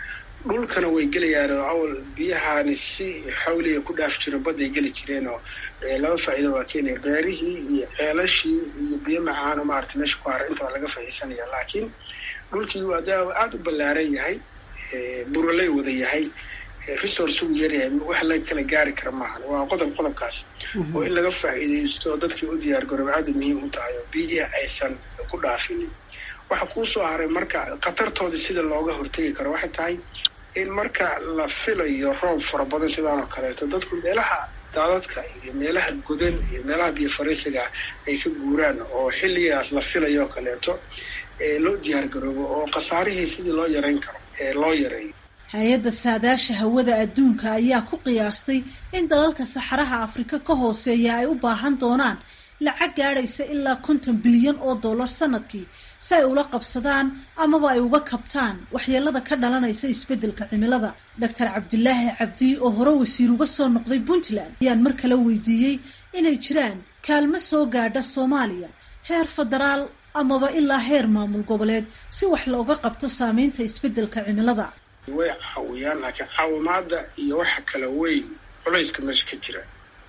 dhulkana way gelayaan oo awal biyahaani si xawliga ku dhaaf jiro badday geli jireen oo laba faa'iido waa keenaya beerihii iyo ceelashii iyo biyo macaano maarata meesha ku hara intaba laga faa'iidsanaya laakiin dhulkii waa aada u ballaaran yahay buraley wada yahay resource uu yaryahay wax la kala gaari kara maahan waa qodob qodobkaas oo in laga faa'iidaysto oo dadkii u diyaar garoob aada muhiim u tahay oo biyihi aysan ku dhaafinin waxa kuusoo haray marka khatartoodii sida looga hortegi karo waxay tahay in marka la filayo roob fara badan sidaan oo kaleeto dadku meelaha daadadka iyo meelaha godan iyo meelaha biyo fariisiga ay ka guuraan oo xilligaas la filayo oo kaleeto loo diyaar garoobo oo khasaarihii sidii loo yarayn karo loo yareeyo hay-adda saadaasha hawada adduunka ayaa ku qiyaastay in dalalka saxaraha afrika ka hooseeya ay u baahan doonaan lacag gaadhaysa ilaa konton bilyan oo dollar sanadkii si ay ula qabsadaan amaba ay uga kabtaan waxyeelada ka dhalanaysa isbeddelka cimilada doctor cabdilaahi cabdi oo hore wasiir uga soo noqday puntland ayaan mar kale weydiiyey inay jiraan kaalmo soo gaadha soomaaliya heer federaal amaba ilaa heer maamul goboleed si wax looga qabto saameynta isbeddelka cimilada way caawiyaan laakiin caawimaada iyo waxa kala weyn culayska meesha ka jira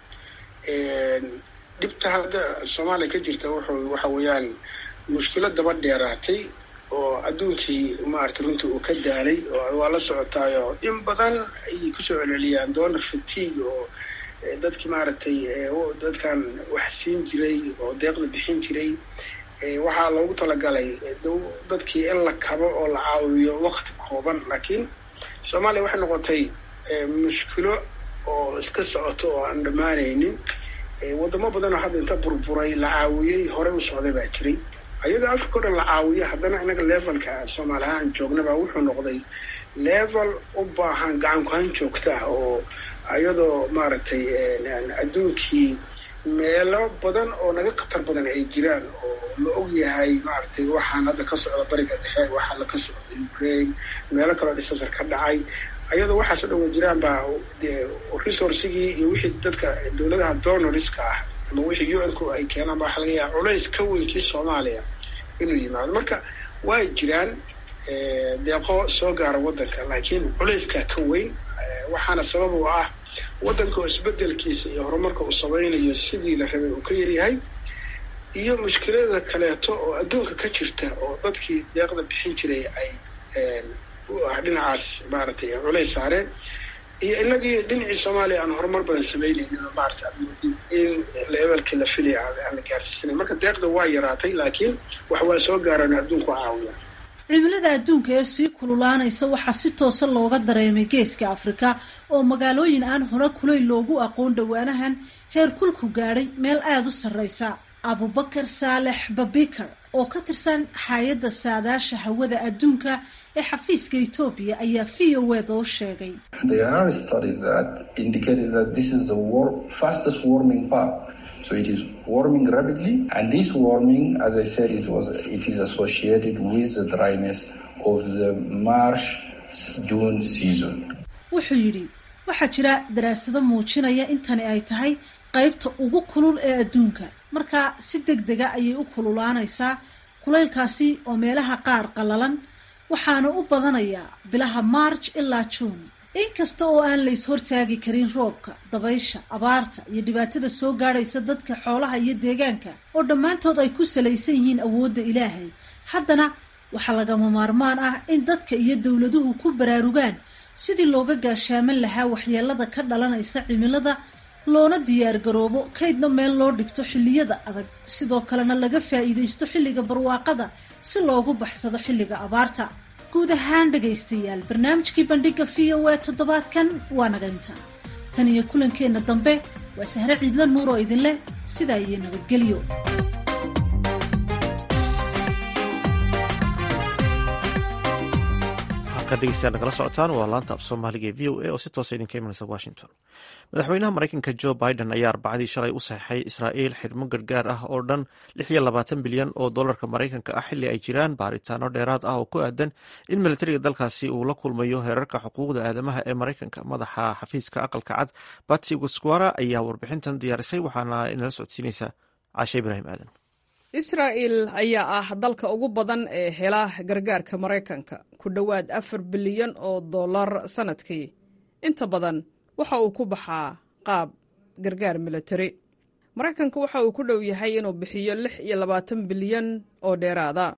dhibta hadda soomaaliya ka jirta wuxuu waxa weeyaan mushkilo daba dheeraatay oo adduunkii maarata runtii uu ka daalay oo waa la socotaayo in badan ayay kusoo celceliyaan donor fatigue oo dadkii maaragtay dadkan wax siin jiray oo deeqda bixin jiray waxaa loogu talagalay dadkii in la kabo oo la caawiyo wakti kooban laakiin soomaaliya waxay noqotay mushkilo oo iska socoto oo aan dhammaanaynin wadamo badan oo hadda inta burburay la caawiyey horey u socday baa jiray iyadoo africa o dhan la caawiyo haddana inaga levelka soomaali ahaan joognaba wuxuu noqday level u baahan gacan ku-han joogta ah oo iyadoo maaragtay adduunkii meelo badan oo naga khatar badan ay jiraan oo la og yahay maaragtay waxaan hadda ka socda bariga dhexe waxaa la ka socda ukraine meelo kaloo disasar ka dhacay ayadoo waxaasoo dhan wa jiraan baa dee resourcigii iyo wixii dadka dowladaha donorska ah ama wixii u n ku ay keenaan ba waxa laga yaaba culays ka weynkii soomaaliya inuu yimaado marka waa jiraan deeqo soo gaara waddanka laakiin culayskaa ka weyn waxaana sabab u ah waddanka oo isbedelkiisa iyo horumarka uu samaynayo sidii la rabay uu ka yaryahay iyo mushkilada kaleeto oo adduunka ka jirta oo dadkii deeqda bixin jiray ay dhinacaas maaragtay culays saareen iyo inagii dhinacii soomaaliya aan horumar badan samaynaynin oo maarata in levelkii la filaya aan la gaarsiisanayn marka deeqda waa yaraatay laakiin wax waa soo gaaraan adduunku caawiya cimilada adduunka ee sii kululaanaysa waxaa si toosa looga dareemay geeska afrika oo magaalooyin aan hore kuleyl loogu aqoon dhowaanahan heer kulku gaadhay meel aada u sarreysa abubakar saalex babikar oo ka tirsan hay-adda saadaasha hawada adduunka ee xafiiska etoobiya ayaa v o ed oo sheegay So it is warming rapidly, and this warming, as I said, it was it is associated with the dryness of the March June season. wuxuu yidhi waxaa jira daraasado muujinaya in tani ay tahay qaybta ugu kulul ee adduunka marka si deg dega ayay u kululaanaysaa kulaylkaasi oo meelaha qaar qallalan waxaana u badanayaa bilaha march ilaa juun inkasta oo aan la is hortaagi karin roobka dabaysha abaarta iyo dhibaatada soo gaadhaysa dadka xoolaha iyo deegaanka oo dhammaantood ay ku salaysan yihiin awoodda ilaahay haddana waxaa lagama maarmaan ah in dadka iyo dowladuhu ku baraarugaan sidii looga gaashaaman lahaa waxyeelada ka dhalanaysa cimilada loona diyaar garoobo kaydna meel loo dhigto xilliyada adag sidoo kalena laga faa'iidaysto xilliga barwaaqada si loogu baxsado xilliga abaarta guud ahaan dhegaystayaal barnaamijkii bandhiga v o e toddobaadkan waa naga intaa tan iyo kulankeenna dambe waa sahre ciidla nuur oo idin leh sidaa iyo nabadgelyo halkaad dhegeystayaal nagala socotaan waa laanta af soomaaliga ee v o a oo si toosa idinka imanaysa washington madaxweynaha maraykanka joe biden ayaa arbacadii shalay u saxeixay israa'iil xidhmo gargaar ah oo dhan lix iyo labaatan bilyan oo dollarka maraykanka ah xilli ay jiraan baaritaano dheeraad ah oo ku aadan in militariga dalkaasi uu la kulmayo heerarka xuquuqda aadamaha ee maraykanka madaxa xafiiska aqalka cad batsi guskwara ayaa warbixintan diyaarisay waxaana inala socodsiinaysa caashe ibraahim aadan israa'il ayaa ah dalka ugu badan ee hela gargaarka maraykanka ku dhowaad afar bilyan oo dollar sannadkii inta badan waxa uu ku baxaa qaab gargaar militari maraykanka waxa uu ku dhow yahay inuu bixiyo lix iyo labaatan bilyan oo dheeraada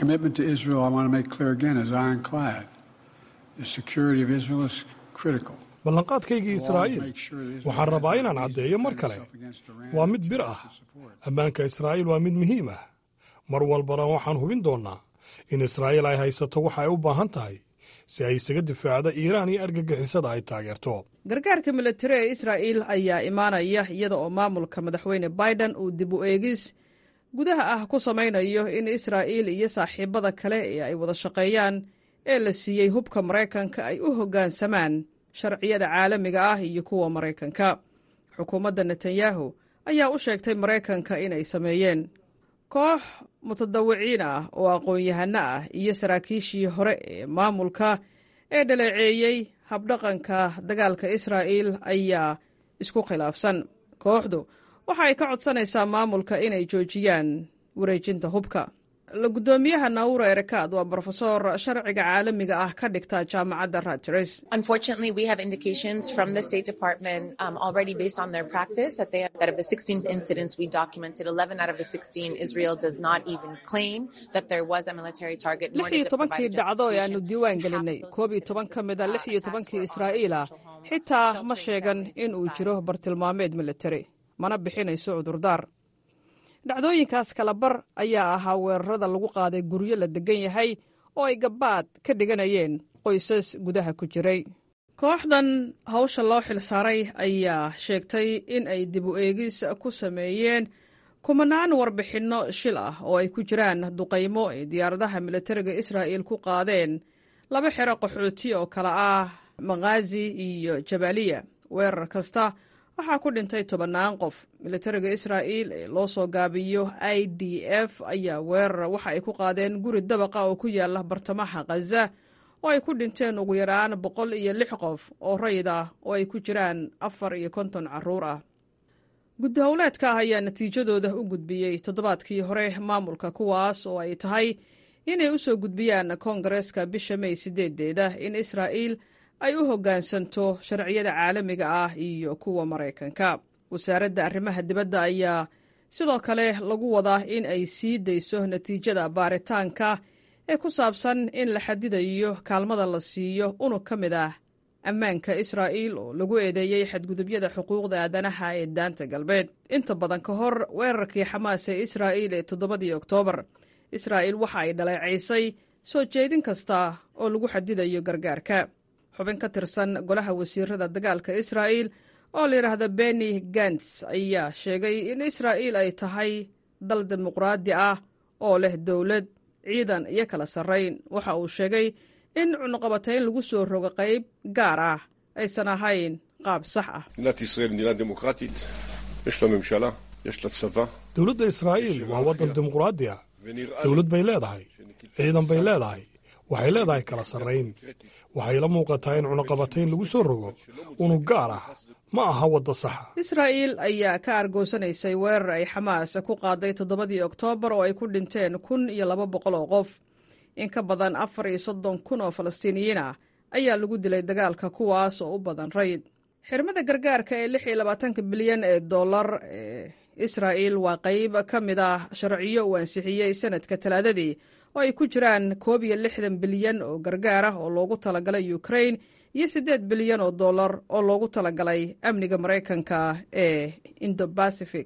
ballanqaadkaygii israa'iil waxaan rabaa inaan caddeeyo mar kale waa mid bir ah ammaanka israa'iil waa mid muhiim ah mar walbana waxaan hubin doonnaa in israa'iil ay haysato waxa ay u baahan tahay si ay isaga difaacda iiraan iyo argagixisada ay taageerto gargaarka militari ee israa'iil ayaa imaanaya iyada oo maamulka madaxweyne biden uu dib u eegis gudaha ah ku samaynayo in israa'iil iyo saaxiibada kale ee ay wada shaqeeyaan ee la siiyey hubka maraykanka ay u hoggaansamaan sharciyada caalamiga ah iyo kuwa maraykanka xukuumadda netanyahu ayaa u sheegtay maraykanka inay sameeyeen koox mutadawiciin ah oo aqoon-yahano ah iyo saraakiishii hore ee maamulka ee dhaleeceeyey habdhaqanka dagaalka israa'iil ayaa isku khilaafsan kooxdu waxa ay ka codsanaysaa maamulka inay joojiyaan wareejinta hubka la guddoomiyaha naura erekaad waa brofesor sharciga caalamiga ah ka dhigta jaamacadda rutgers Unfortunately, we have indications from the State Department um, already based on their practice that they that of the 16th incidents we documented, 11 out of the 16, Israel does not even claim that there was a military target. nor lix does iyo it tobankii provide a dhacdo ee aanu diiwaan gelinay koob iyo toban ka mid a lix iyo tobankii israa'iil ah xitaa ma sheegan in uu jiro bartilmaameed militari mana bixinayso cudurdaar dhacdooyinkaas kala bar ayaa ahaa weerarada lagu qaaday guryo la degan yahay oo ay gabbaad ka dhiganayeen qoysas gudaha ku jiray kooxdan hawsha loo xilsaaray ayaa sheegtay in ay dib u eegis ku sameeyeen kumanaan warbixinno shil ah oo ay ku jiraan duqaymo ay diyaaradaha militariga israa'iil ku qaadeen laba xero qaxooti oo kale ah makhazi iyo jabaaliya weerar kasta waxaa ku dhintay tobannaan qof militariga israa'iil ee loo soo gaabiyo i d f ayaa weerar waxa ay ku qaadeen guri dabaqa oo ku yaala bartamaha khaza oo ay ku dhinteen ugu yaraan boqol iyo lix qof oo rayid ah oo ay ku jiraan afar iyo konton carruur ah guddi howleedka ah ayaa natiijadooda u gudbiyey toddobaadkii hore maamulka kuwaas oo ay tahay inay u soo gudbiyaan koongareeska bisha may sideedeeda in israa'iil ay u hoggaansanto sharciyada caalamiga ah iyo kuwa maraykanka wasaaradda arrimaha dibadda ayaa sidoo kale lagu wadaa in ay sii dayso natiijada baaritaanka ee ku saabsan in la xadidayo kaalmada la siiyo unug ka mid ah ammaanka israa'iil oo lagu eedeeyey xadgudubyada xuquuqda aadanaha ee daanta galbeed inta badan ka hor weerarkii xamaas ee israa'iil ee toddobadii oktoobar israa'iil waxa ay dhaleecaysay soo jeedin kasta oo lagu xadidayo gargaarka xubin ka tirsan golaha wasiirada dagaalka israa'iil oo la yidhaahda beni gants ayaa sheegay in israa'iil ay tahay dal dimuqraadi ah oo leh dowlad ciidan iyo kala sarrayn waxa uu sheegay in cunuqabatayn lagu soo rogo qayb gaar ah aysan ahayn qaab sax ah מדינת ישראל מדינה דמוקרטית, יש לה ממשלה, יש לה צבא, dowladda israa'iil waa waddan dimuqraadi ah dowlad bay leedahay ciidan bay leedahay waxay leedahay kala sarrayn waxay la muuqataa in cunaqabatayn lagu soo rogo unug gaar ah ma aha wadda saxa israa'iil ayaa ka argoosanaysay weerar ay xamaas ku qaaday toddobadii oktoobar oo ay ku dhinteen kun iyo laba boqol oo qof in ka badan afar iyo soddon kun oo falastiiniyiin ah ayaa lagu dilay dagaalka kuwaas oo u badan rayid xirmada gargaarka ee lix iyo labaatanka bilyan ee dollar ee israa'iil waa qayb ka mid ah sharciyo uu ansixiyey sanadka talaadadii oo ay ku jiraan koob iyo lixdan bilyan oo gargaar ah oo loogu talagalay ukrain iyo siddeed bilyan oo dollar oo loogu talagalay amniga maraykanka ee indobacific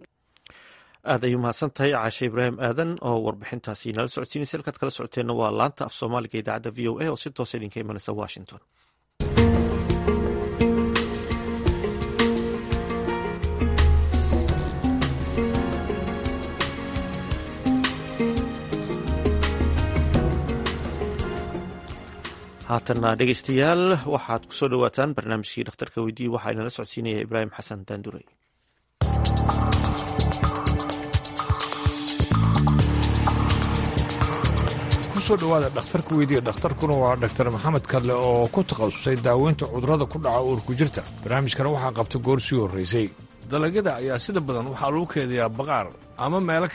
aad ayuu mahadsan tahay caashe ibraahim aadan oo warbixintaasi nala socodsiinaysa halkaad kala socoteenna waa laanta af soomaaliga idaacadda v o a oo si toosa idinka imanaysa washington haatanna dhegeystayaal waxaad ku soo dhowaataan barnaamijkii dhakhtarka weydiiye waxaa inala socodsiinaya ibraahim xasan daandurey kusoo dhowaada dhakhtarka weydiiya dhakhtarkuna waa dhaktar maxamed kadle oo ku takhasusay daaweynta cudurrada ku dhaca uurku jirta barnaamijkana waxaa qabta goor sii horraysay dalagyada ayaa sida badan waxaa lagu keedayaa baqaar ama meelo kale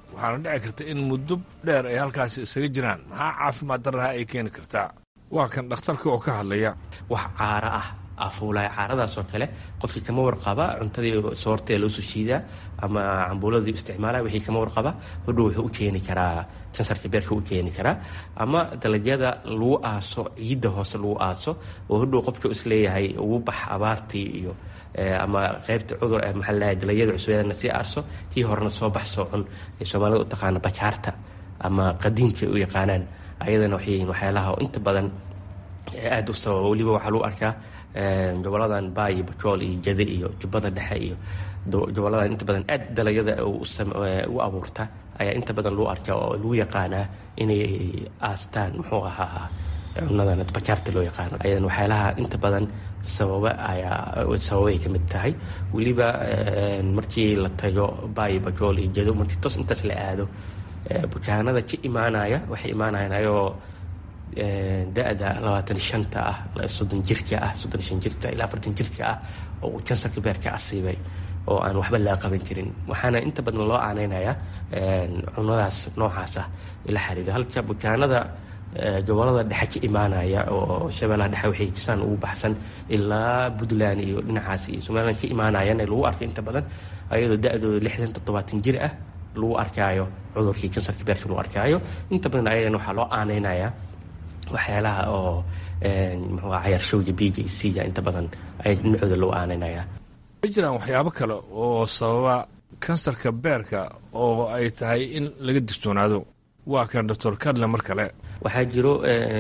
waxaana dhici karta in muddo dheer ay halkaasi isaga jiraan maxaa caafimaad darraha ay keeni kartaa waa kan dhakhtarka oo ka hadlaya wax caaro ah afuulaya caaradaasoo kale qofkii kama warqaba cuntadii soorta ee loosoo shiidaa ama cambuuladii isticmaalaya wixii kama warqaba hodhow wuxuu u keeni karaa kansarka beerka u keeni karaa ama dalagyada lagu aaso ciidda hoose lagu aaso oo hodhow qofka isleeyahay ugu bax abaartii iyo ama qaybta cudur maxaa ladahay dalagyada cusbeedana sii aarso kii horena soo bax soo cun ee soomaalida u taqaana bakaarta ama qadiinka u yaqaanaan ayadana waxay yihiin waxyaalaha oo inta badan aada u sababa weliba waxaa lagu arkaa goboladan baayo bajool iyo jade iyo jubbada dhexe iyo goboladan inta badan aad dalagyada u abuurta ayaa inta badan lagu arkaa oo lagu yaqaanaa inay aastaan muxuu ahaa cunadan bakaarta loo yaqaano ayadan waxyaalaha inta badan sababa ayaa sababay ka mid tahay weliba markii la tago baayo bajool iyo jado markii tos intaas la aado bukaanada ka imaanaya waxay imaanayaan ayagoo da-da labaatan shanta ah soddon jirka ah soddon shan jirta ilaa afartan jirka ah oo uu kansarka beerka asiibay oo aan waxba laga qaban karin waxaana inta badan loo aaneynayaa cunadaas noocaas ah ila xiriira halka bukaanada gobolada dhexe ka imaanaya oo shabeellaha dhexe waxay jisaan ugu baxsan ilaa puntland iyo dhinacaas iyo somaliland ka imaanayaan lagu arkay inta badan ayadoo da-dooda lixdan toddobaatan jir ah lagu arkaayo cudurkii kansarka beerka lagu arkaayo inta badan ayadan waxaa loo aaneynayaa waxyaalaha oo muxuu cayaarshowga b j c ga inta badan ay dhinacooda loo aaneynaya ma jiraan waxyaabo kale oo sababa kansarka beerka oo ay tahay in laga digtoonaado waa kan doctor kadle mar kale waxaa jiro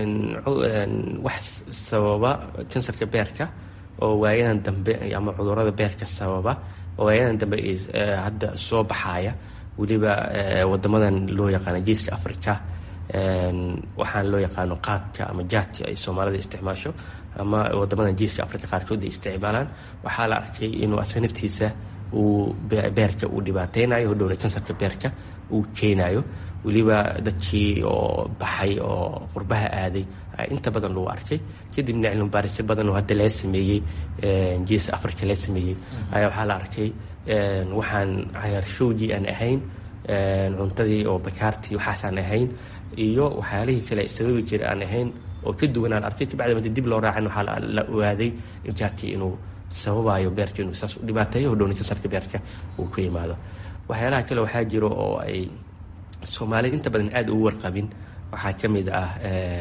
wax sababa kansarka beerka oo waayadan dambe ama cudurada beerka sababa oo waayadan dambe hadda soo baxaya weliba wadamadan loo yaqaana geeska africa waxaan loo yaqaano qaadka ama jaadka ay soomaalida isticmaasho ama wadamadan geeska africa qaarkood ay isticmaalaan waxaa la arkay inuu asaga naftiisa uu beerka uu dhibaateynayo hodhowna kansarka beerka uu keenayo weliba dadkii oo baxay oo qurbaha aaday inta badan lagu arkay kadibna cilmibaarisyo badan oo hadda laga sameeyey geeska africa laga sameeyey ayaa waxaa la arkay waxaan cayaarshowgii aan ahayn cuntadii oo bakaartii waxaasaan ahayn iyo waxyaalihii kale sababi jira aan ahayn oo ka duwanaan arkay kabacdi madi dib loo raacin waxaa la ogaaday jaadkii inuu sababayo beerka inuu saas u dhibaateeyo hodhowna kansarka beerka uu ku yimaado waxyaalaha kale waxaa jiro oo ay soomaalida inta badan aada ugu warqabin waxaa ka mid ah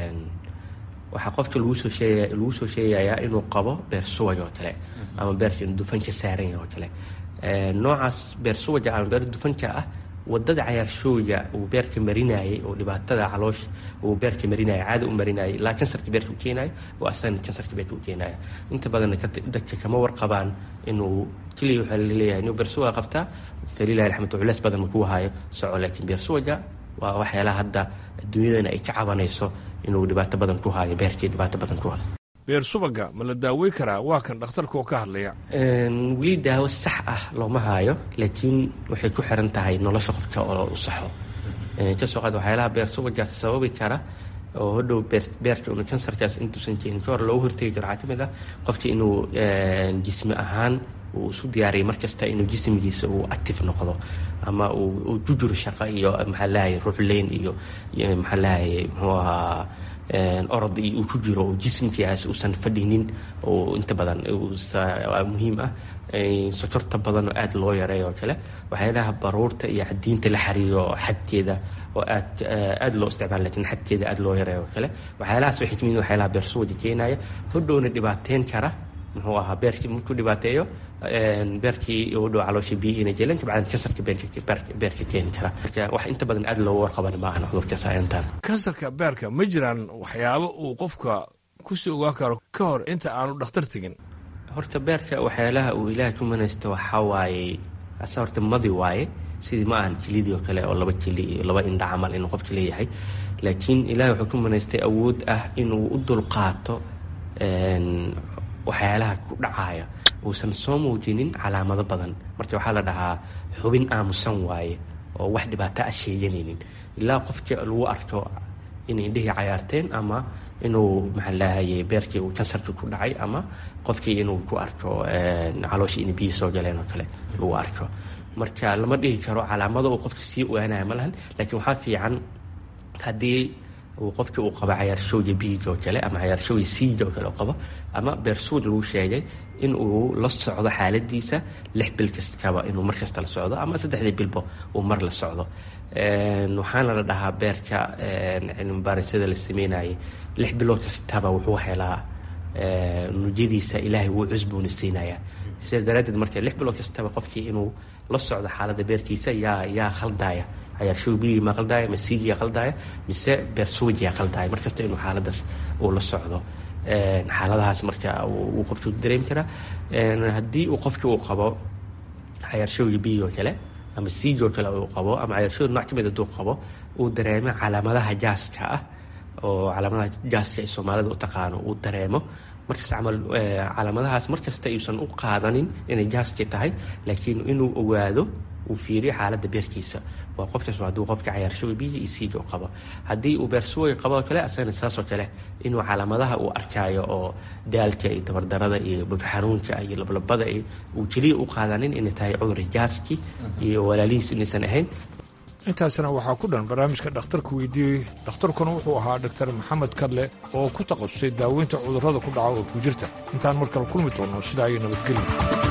waxaa qofka lagu soo sheegaya lagu soo sheegayaa inuu qabo beer suwaj oo kale ama beerka inuu dufan ka saaran yahay oo kale noocaas beer suwaja ama beer dufanka ah wadada cayaarshooga uu beerka marinayay oo dhibaatada caloosha uu beerka marinaya caada u marinayay ilaa kansarka beerka u keenayo oo asagana kansarka beerka u keenaya inta badanna dadka kama warqabaan inuu keliya waxaa laleeyahay inuu beersuwaga qabtaa falilahi alxamdu culeys badan makuu hayo soco laakiin beersuwaga waa waxyaalaha hadda adduunyadana ay ka cabanayso inuu dhibaato badan ku hayo beerkii dhibaato badan ku hayo beer subaga ma la daawey karaa waa kan dhakhtarka oo ka hadlaya weli daawo sax ah looma haayo laakiin waxay ku xiran tahay nolosha qofka oo u saxo kasoo qaad waxyaalaha beer subajaas sababi kara oo hodhow beerka unu kansarkaas intuusan keenin ka hor loogu hortegi karo waxaa ka mid ah qofka inuu jismi ahaan uu isu diyaariyay markasta inuu jismigiisa uu active noqdo ama uu ku jiro shaqo iyo maxaa lahay ruuxleyn iyo maxaa lahay muxuu ahaa orod uu ku jiro oo jismkiiaas uusan fadhinin oo inta badan muhiim ah sokorta badan oo aada loo yareeyo oo kale waxyaalaha baruurta iyo cadiinta la xariiro xadkeeda oo aad aada loo isticmaala lakin xadkeeda aada loo yareeyo oo kale waxyaalahaas waxay kamid waxyaalaha beersuwaja keenaya hodhowna dhibaateyn kara muxuu ahaa beerkii markuu dhibaateeyo beerkii hodhow caloosha biyihiina jeelan kabacdan kansarka beerka keeni kara marka wax inta badan aada loogu warqaban ma ahan cudurka saayantan kansarka beerka ma jiraan waxyaabo uu qofka kusii ogaan karo ka hor inta aanu dhakhtar tegin horta beerka waxyaalaha uu ilaah ku manaysto waxaa waaye asa horta madi waaye sidii ma ahan jilidii oo kale oo laba jili iyo laba indha camal inuu qofka leeyahay laakiin ilaah wuxuu ku manaystay awood ah inuu u dulqaato waxyaalaha ku dhacaya uusan soo muujinin calaamado badan marka waxaa la dhahaa xubin aamusan waaye oo wax dhibaato ah sheeganaynin ilaa qofka lagu arko inay indhihii cayaarteen ama inuu maxaa lahaye beerkii uu kansarkii ku dhacay ama qofkii inuu ku arko calooshii inay biyi soo galeen oo kale lagu arko marka lama dhihi karo calaamado uu qofka sii ogaanaya ma lahan laakiin waxaa fiican haddii uu qofkii uu qabo cayaarshoogya biij oo kale ama cayaarshoogya siij oo kale u qabo ama beersuud lagu sheegay in uu la socdo xaaladiisa lix bil kastaba inuu mar kasta la socdo ama saddexdii bilba uu mar la socdo waxaana la dhahaa beerka cilmibaarisada la sameynayay lix bilood kastaba wuxuu helaa nujadiisa ilaahay wuu cusbuuna siinayaa sidaas daraaddeed marka lix bilood kastaba qofkii inuu la socdo xaaladda beerkiisa yaa yaa khaldaya cayaarshoog biyigii ma khaldaya ma siigiyaa khaldaya mise beersuujiyaa khaldaya markasta inuu xaaladaas uu la socdo xaaladahaas marka uu qofkii dareemi karaa haddii uu qofkii uu qabo cayaarshoogii biyig oo kale ama siig oo kale uu qabo ama cayaarshoog nooc ka mid hadduu qabo uu dareemo calaamadaha jaaska ah oo calaamadaha jaaska ay soomaalida u taqaano uu dareemo markaas camal calaamadahaas markasta ayuusan u qaadanin inay jaaski tahay laakiin inuu ogaado uu fiiriyo xaaladda beerkiisa waa qofkaas hadduu qofka cayaarshoga biyiga iyo siiga u qabo haddii uu beersuway qabo kale asagana saasoo kale inuu calaamadaha uu arkaayo oo daalka iyo tabardarada iyo bogxanuunka iyo lablabada uu keliya u qaadanin inay tahay cudur jaaski iyo walaalihiis inaysan ahayn intaasna waxaa ku dhan barnaamijka dhakhtarka weydiiyey dhakhtarkuna wuxuu ahaa dhaktar maxamed kadle oo ku takhasusay daaweynta cudurrada ku dhaca oo ku jirta intaan mar kale kulmi doonno sidaa iyo nabadgelya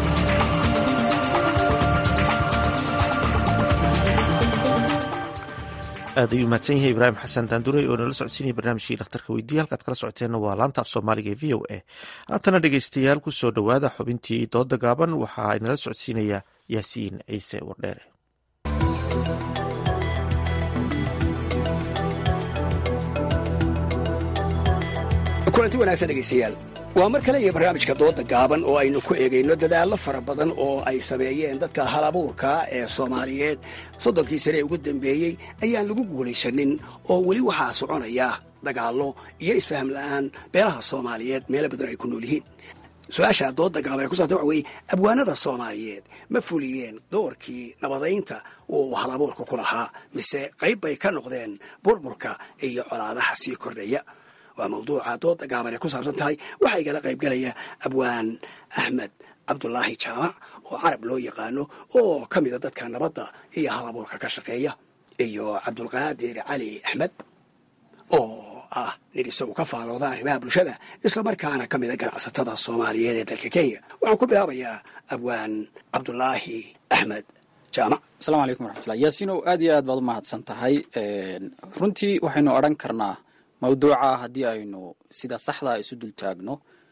aad ayuu mahadsan yahay ibraahim xasan daanduray oo nala socodsiinaya barnaamijkii dhakhtarka weydiiya halkaad kala socoteenna waa laanta af soomaaliga ee v o a haatana dhegeystayaal ku soo dhowaada xubintii dooda gaaban waxa ay nala socodsiinaya yaasiin ciise wardheere kulanti wanaagsan dhegaystayaal waa mar kale iyo barnaamijka dooda gaaban oo aynu ku eegayno dadaallo fara badan oo ay sameeyeen dadka halabuurka ee soomaaliyeed soddonkii sane ee ugu dambeeyey ayaan lagu guulaysanin oo weli waxaa soconaya dagaallo iyo isfaham la'aan beelaha soomaaliyeed meelo badan ay ku nool yihiin su-aasha dooda gaaban ee ku saabsan waxa weeye abwaanada soomaaliyeed ma fuliyeen doorkii nabadaynta uu halabuurka ku lahaa mise qayb bay ka noqdeen burburka iyo colaadaha sii kordhaya waa mawduuca dooda gaaban ee ku saabsan tahay waxaa igala qayb galaya abwaan axmed cabdulaahi jaamac oo carab loo yaqaano oo ka mida dadka nabadda iyo halabuurka ka shaqeeya iyo cabdulqaadir cali axmed oo ah nin isagu ka faalooda arrimaha bulshada islamarkaana ka mida ganacsatada soomaaliyeed ee dalka kenya waxaan ku bilaabayaa abwaan cabdulaahi axmed jaamac asalaamu calaykum waraxmatullah yaasiinow aad iyo aad baad u mahadsan tahay runtii waxaynu odhan karnaa mawduuca haddii aynu sida saxdaa isu dul taagno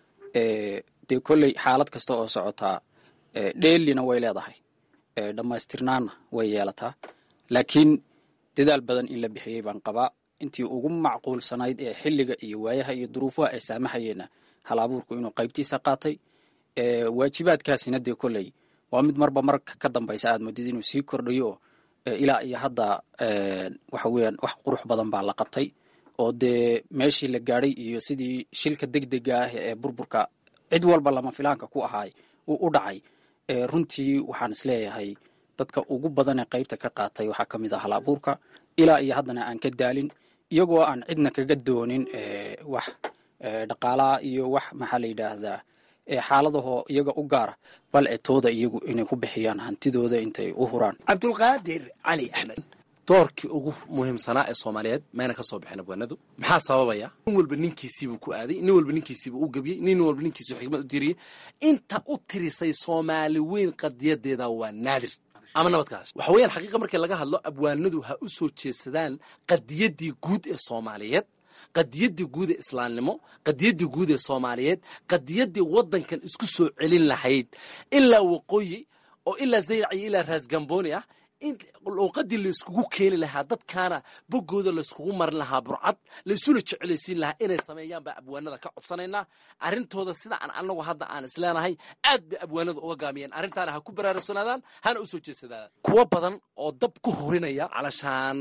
dee kolley xaalad kasta oo socotaa dheelina way leedahay dhammaystirnaanna way yeelataa laakiin dadaal badan in la bixiyey baan qabaa intii ugu macquulsanayd ee xilliga iyo waayaha iyo duruufaha ay saamaxayeenna hal abuurku inuu qaybtiisa qaatay waajibaadkaasina dee kolley waa mid marba marka ka dambaysa aad moodid inuu sii kordhayo ilaa iyo hadda waxa weeyaan wax qurux badan baa la qabtay oo dee meeshii la gaadhay iyo sidii shilka degdega ah ee burburka cid walba lama filaanka ku ahaay uu u dhacay runtii waxaan isleeyahay dadka ugu badan ee qaybta ka qaatay waxaa ka mid ah hal abuurka ilaa iyo haddana aan ka daalin iyagoo aan cidna kaga doonin wax dhaqaalaha iyo wax maxaa la yidhaahdaa xaaladahoo iyaga u gaara bal e tooda iyagu inay ku bixiyaan hantidooda intay u huraan cabdulqaadir cali axmed doorkii ugu muhiimsanaa ee soomaaliyeed mayna ka soo bixin abwaanadu maxaa sababaya nin walba ninkiisiibuu ku aaday nin walba ninkiisiibuu u gebiyey nin walba ninkiisibuu xikmad u tiriyey inta u tirisay soomaali weyn qadiyadeeda waa naadir ama nabadkaas waxa weeyaan xaqiiqa markii laga hadlo abwaanadu ha u soo jeedsadaan qadiyaddii guud ee soomaaliyeed qadiyaddii guud ee islaamnimo qadiyaddii guud ee soomaaliyeed qadiyaddii waddankan isku soo celin lahayd ilaa waqooyi oo ilaa zayrac iyo ilaa raasgambooni ah in luuqadii layskugu keeni lahaa dadkaana boggooda layskugu marin lahaa burcad laysuna jecelaysiin lahaa inay sameeyaan baa abwaanada ka codsanaynaa arrintooda sida aan anagu hadda aan isleenahay aad bay abwaanada uga gaamiyeen arrintaana ha ku baraarugsanaadaan hana u soo jeedsadaan kuwo badan oo dab ku hurinaya calashaan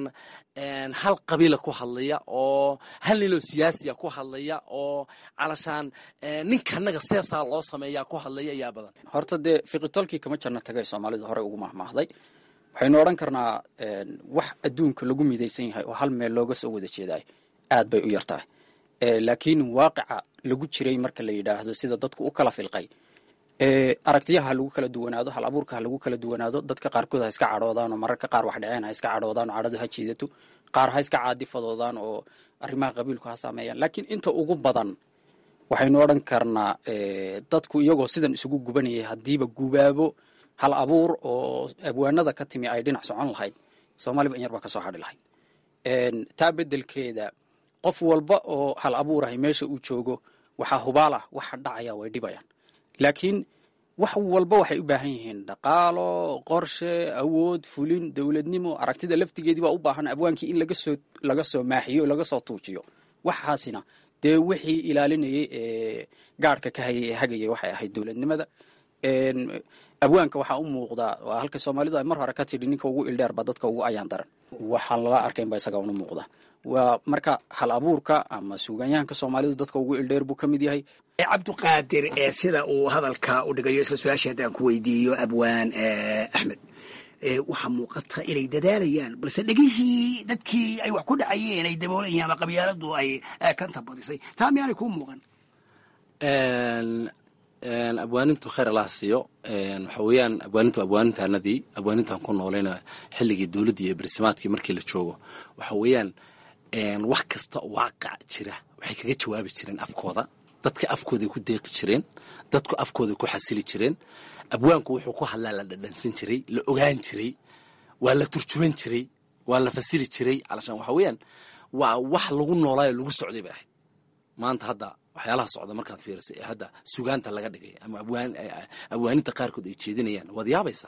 hal qabiila ku hadlaya oo hal ninoo siyaasiya ku hadlaya oo calashaan ninkanaga seesaa loo sameeya ku hadlaya ayaa badan horta dee fiqitolkii kama jarna tagay soomaalidu horey ugu mahmaahday waxaynu odhan karnaa wax adduunka lagu midaysan yahay oo hal meel looga soo wada jeedaay aad bay u yar tahay laakiin waaqica lagu jiray marka la yidhaahdo sida dadku u kala filqay aragtiyaha ha lagu kala duwanaado hal abuurka ha lagu kala duwanaado dadka qaarkood ha iska cadhoodaan oo mararka qaar wax dhaceen ha iska cadhoodaan oo cadhadu ha jiidato qaar ha iska caadifadoodaan oo arrimaha qabiilku ha saameeyaan laakiin inta ugu badan waxaynu odhan karnaa dadku iyagoo sidan isugu gubanayay haddiiba gubaabo hal abuur oo abwaanada ka timi ay dhinac socon lahayd soomaaliba in yar baa ka soo hadhi lahayd taa beddelkeeda qof walba oo hal abuurahay meesha uu joogo waxaa hubaalah waxa dhacaya way dhibayaan laakiin wax walba waxay u baahan yihiin dhaqaalo qorshe awood fulin dowladnimo aragtida laftigeedii baa u baahan abwaankii in lagasoo laga soo maaxiyo laga soo tuujiyo waxaasina dee wixii ilaalinayay ee gaadhka ka hayay ee hagayay waxay ahayd dowladnimada abwaanka waxaa u muuqdaa waa halka soomaalidu ay mar hore ka tidhi ninka ugu ildheer ba dadka ugu ayaan daran waxaan lala arkayn ba isaga una muuqda waa marka hal abuurka ama suugaanyahanka soomaalidu dadka ugu ildheer buu ka mid yahay cabdiqaadir ee sida uu hadalka u dhigayo isla su-aashii haddaan ku weydiiyo abwaan axmed waxaa muuqata inay dadaalayaan balse dhegihii dadkii ay wax ku dhacayeen ay daboolayeen ama qabyaaladu ay kanta badisay taa miyaanay kuu muuqan abwaanintu khayr allaha siiyo waxa weeyaan abwaanintu abwaanintaanadii abwaanintaan ku noolayna xilligii dowladdii iyo barsimaadkii markii la joogo waxa weeyaan wax kasta waaqac jira waxay kaga jawaabi jireen afkooda dadka afkooday ku deeqi jireen dadku afkooday ku xasili jireen abwaanku wuxuu ku hadlaa la dhadhansan jiray la ogaan jiray waa la turjuman jiray waa la fasili jiray calashaan waxa weeyaan waa wax lagu noolaayo lagu socday bay ahayd maanta hadda waxyaalaha socda markaad fiirisay ee hadda sugaanta laga dhigay ama abwaaninta qaarkood ay jeedinayaan waad yaabaysaa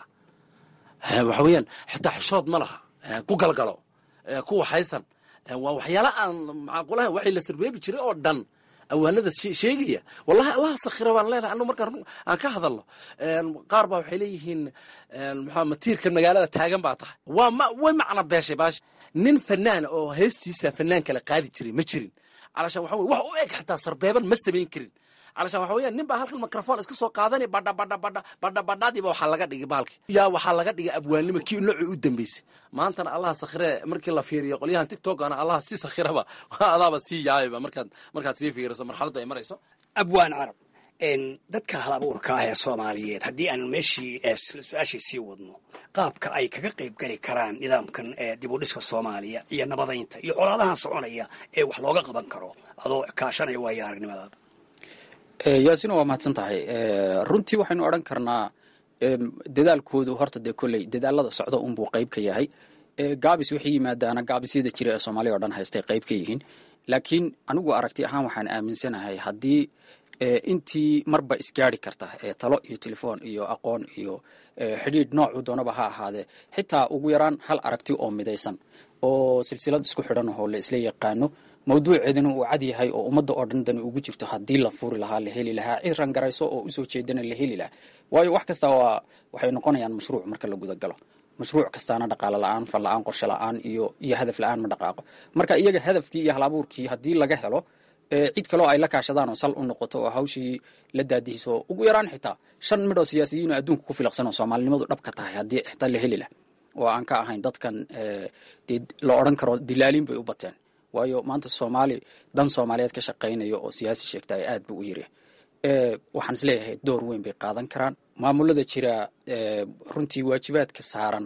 waxa weeyaan xitaa xishood ma laha ku galgalo ku waxaysan waa waxyaala aan macaqulahayn waxay la sarbeebi jiray oo dhan awaanada sheegaya wallahi allaha sakhira baan leenahay anu markaan aan ka hadalno qaar baa waxay leeyihiin maxaa matiirkan magaalada taagan baa tahay waa ma way macna beeshay baash nin fanaan oo heestiisa fanaan kale qaadi jiray ma jirin calashaan waxa weye wax u eg xitaa sarbeeban ma samayn karin calashaan waxa weeyaan nin baa halkan microphone iska soo qaadanaya badha badha badha badha badhadiiba waxaa laga dhigay baalki yaa waxaa laga dhigay abwaannimo kii noocii u dambeysay maantana allaha sakhire markii la fiiriyo qolyahan tiktokana allaha si sakhiraba adaaba sii yaabayba markaad markaad sii fiiriso marxaladda ay marayso abwaan carab dadka hal abuurka ah ee soomaaliyeed haddii aan meeshii su-aashii sii wadno qaabka ay kaga qayb geli karaan nidaamkan dib u dhiska soomaaliya iyo nabadaynta iyo colaadahan soconaya ee wax looga qaban karo adoo kaashanaya waayo aragnimadaada yaasina waa mahadsan tahay runtii waxaynu odhan karnaa dadaalkoodu horta dee kolley dadaalada socda unbuu qayb ka yahay gaabis waxay yimaadaana gaabisyada jira ee soomaaliya o dhan haystay qayb ka yihiin laakiin anigu aragti ahaan waxaan aaminsanahay haddii intii marba isgaari karta ee talo iyo telefoon iyo aqoon iyo xidhiidh noocu doonaba ha ahaadee xitaa ugu yaraan hal aragti oo midaysan oo silsilad isku xidhan oo la isla yaqaano mawduuceedana uu cad yahay oo ummadda oo dhan dani ugu jirto haddii la furi lahaa la heli lahaa cid rangarayso oo usoo jeedana la heli lahaa waayo wax kasta waa waxay noqonayaan mashruuc marka la gudagalo mashruuc kastaana dhaqaalo la-aan fal la-aan qorshe la-aan iyo iyo hadaf la-aan ma dhaqaaqo marka iyaga hadafkii iyo hal abuurkii haddii laga helo cid kaloo ay la kaashadaan oo sal u noqoto oo hawshii la daadihiso ugu yaraan xitaa shan midhoo siyaasiyiin oo adduunka ku filaqsan oo soomaalinimadu dhabka tahay haddii xitaa la heli lah oo aan ka ahayn dadkan dee la odhan karo dilaaliin bay u bateen waayo maanta soomaali dan soomaaliyeed ka shaqaynayo oo siyaasi sheegta ay aad buu u yiri waxaan isleeyahay door weyn bay qaadan karaan maamulada jira runtii waajibaadka saaran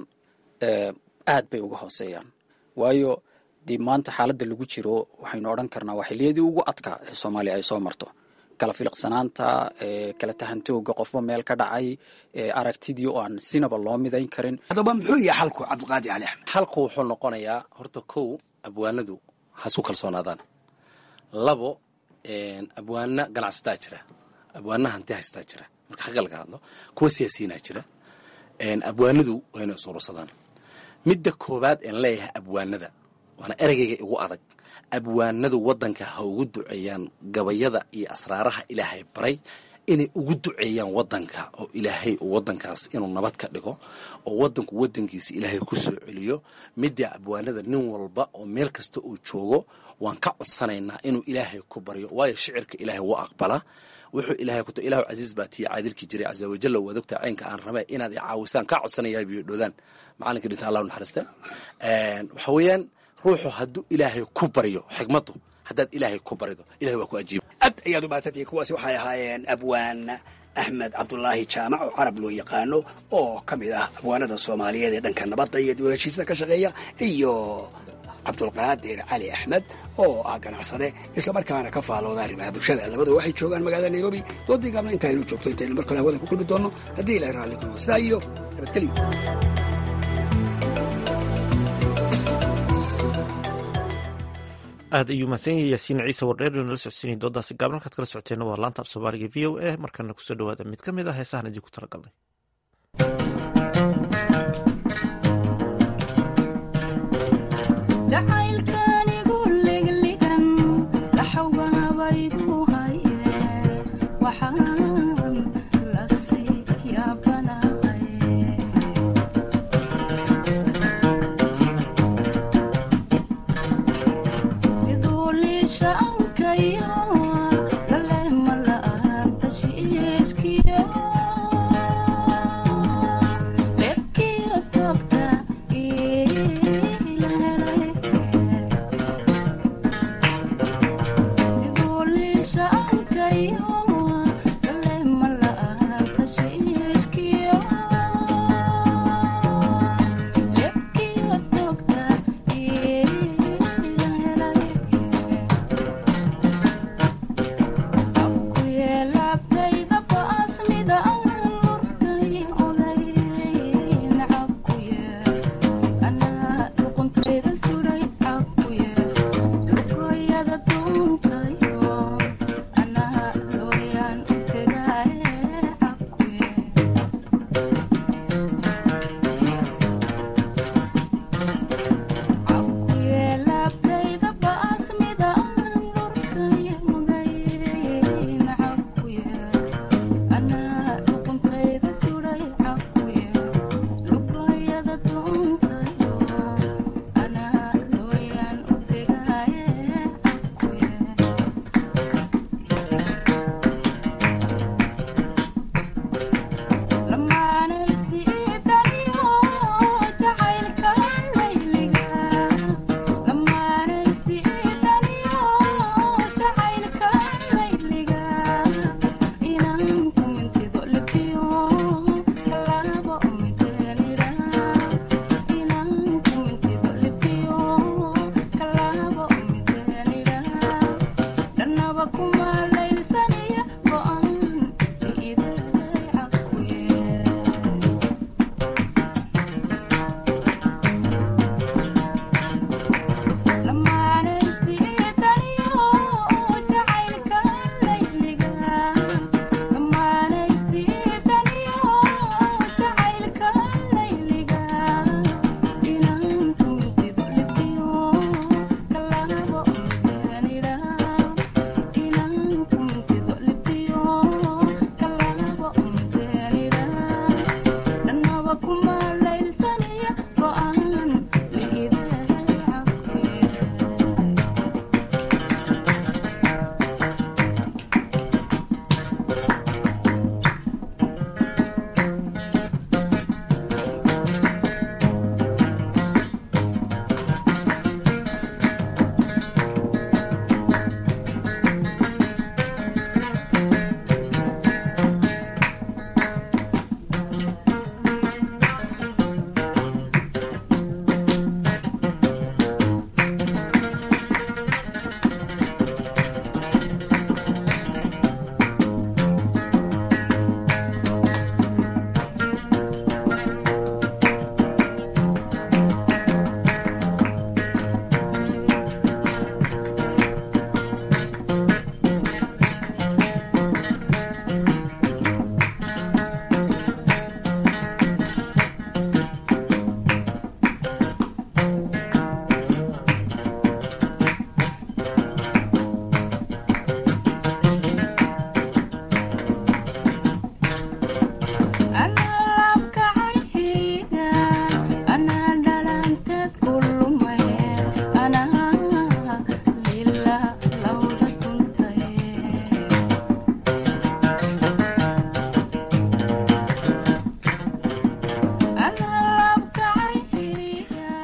aad bay uga hooseeyaan waayo dee maanta xaaladda lagu jiro waxaynu odhan karnaa waa xiliyadii ugu adkaa ee soomaaliya ay soo marto kala filiqsanaanta kala tahantooga qofba meel ka dhacay aragtidii oo aan sinaba loo midayn karin haddaba muxuu yahay xalku cabdiqaadir cali axmed xalku wuxuu noqonayaa horta kow abwaanadu ha isku kalsoonaadaan labo abwaana ganacsataa jira abwaana hanti haystaa jira marka xagga laga hadlo kuwa siyaasiyiinaa jira abwaanadu waa inay isuursadaan midda koowaad een leeyahay abwaanada waana ereygayga igu adag abwaanadu waddanka ha ugu duceeyaan gabayada iyo asraaraha ilaahay baray inay ugu duceeyaan waddanka oo ilaahay uu waddankaas inuu nabad ka dhigo oo waddanku waddankiisa ilaahay ku soo celiyo midda abwaanada nin walba oo meel kasta uu joogo waan ka codsanaynaa inuu ilaahay ku baryo waayo shicirka ilaahay wuu aqbalaa wuxuu ilaahay ku ilahu casiis baa tii caadilkii jiray casa wajalla waad ogtaa caynka aan rabay inaad i caawisaan kaa codsanayaa biyo dhoodaan macalinka dhinta allah naxariista waxa weeyaan ruuxu hadduu ilaahay ku baryo xigmaddu haddaad ilaahay ku barido ilahay waa ku ajiiba aad ayaad u mahadsantihiin kuwaasi waxay ahaayeen abwaan axmed cabdulaahi jaamac oo carab loo yaqaano oo ka mid ah abwaanada soomaaliyeed ee dhanka nabadda iyo dib u heshiisa ka shaqeeya iyo cabdulqaadir cali axmed oo ah ganacsade islamarkaana ka faalooda arrimaha bulshada labadu waxay joogaan magaalada nairobi doodii gaabna intaynu joogto intaynu mar kale hawada ku kulmi doonno haddii ilahay raalli kuno sidaa iyo nabadgelyo aad ayuu mahadsan yahay yaasiin ciise wardheer inuu nala socodsiinay doodaasi gaaban halkaad kala socoteena waa laanta af soomaaliga v o a markana kusoo dhawaada mid ka mid ah heesahan idinku talagalnay Siduu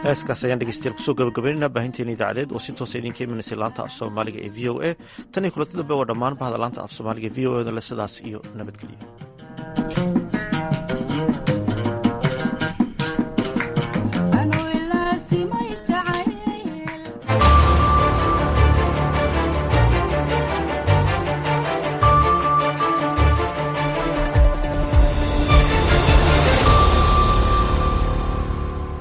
heeskaas ayaan dhegeystayaal kusoo gabagabaynayna baahinteena idaacadeed oo si toosa idinka imanaysay laanta af soomaaliga ee v o a tan iyo kulanti dambe waa dhammaan bahda laanta af soomaaliga e v o e da le sidaas iyo nabadgelyo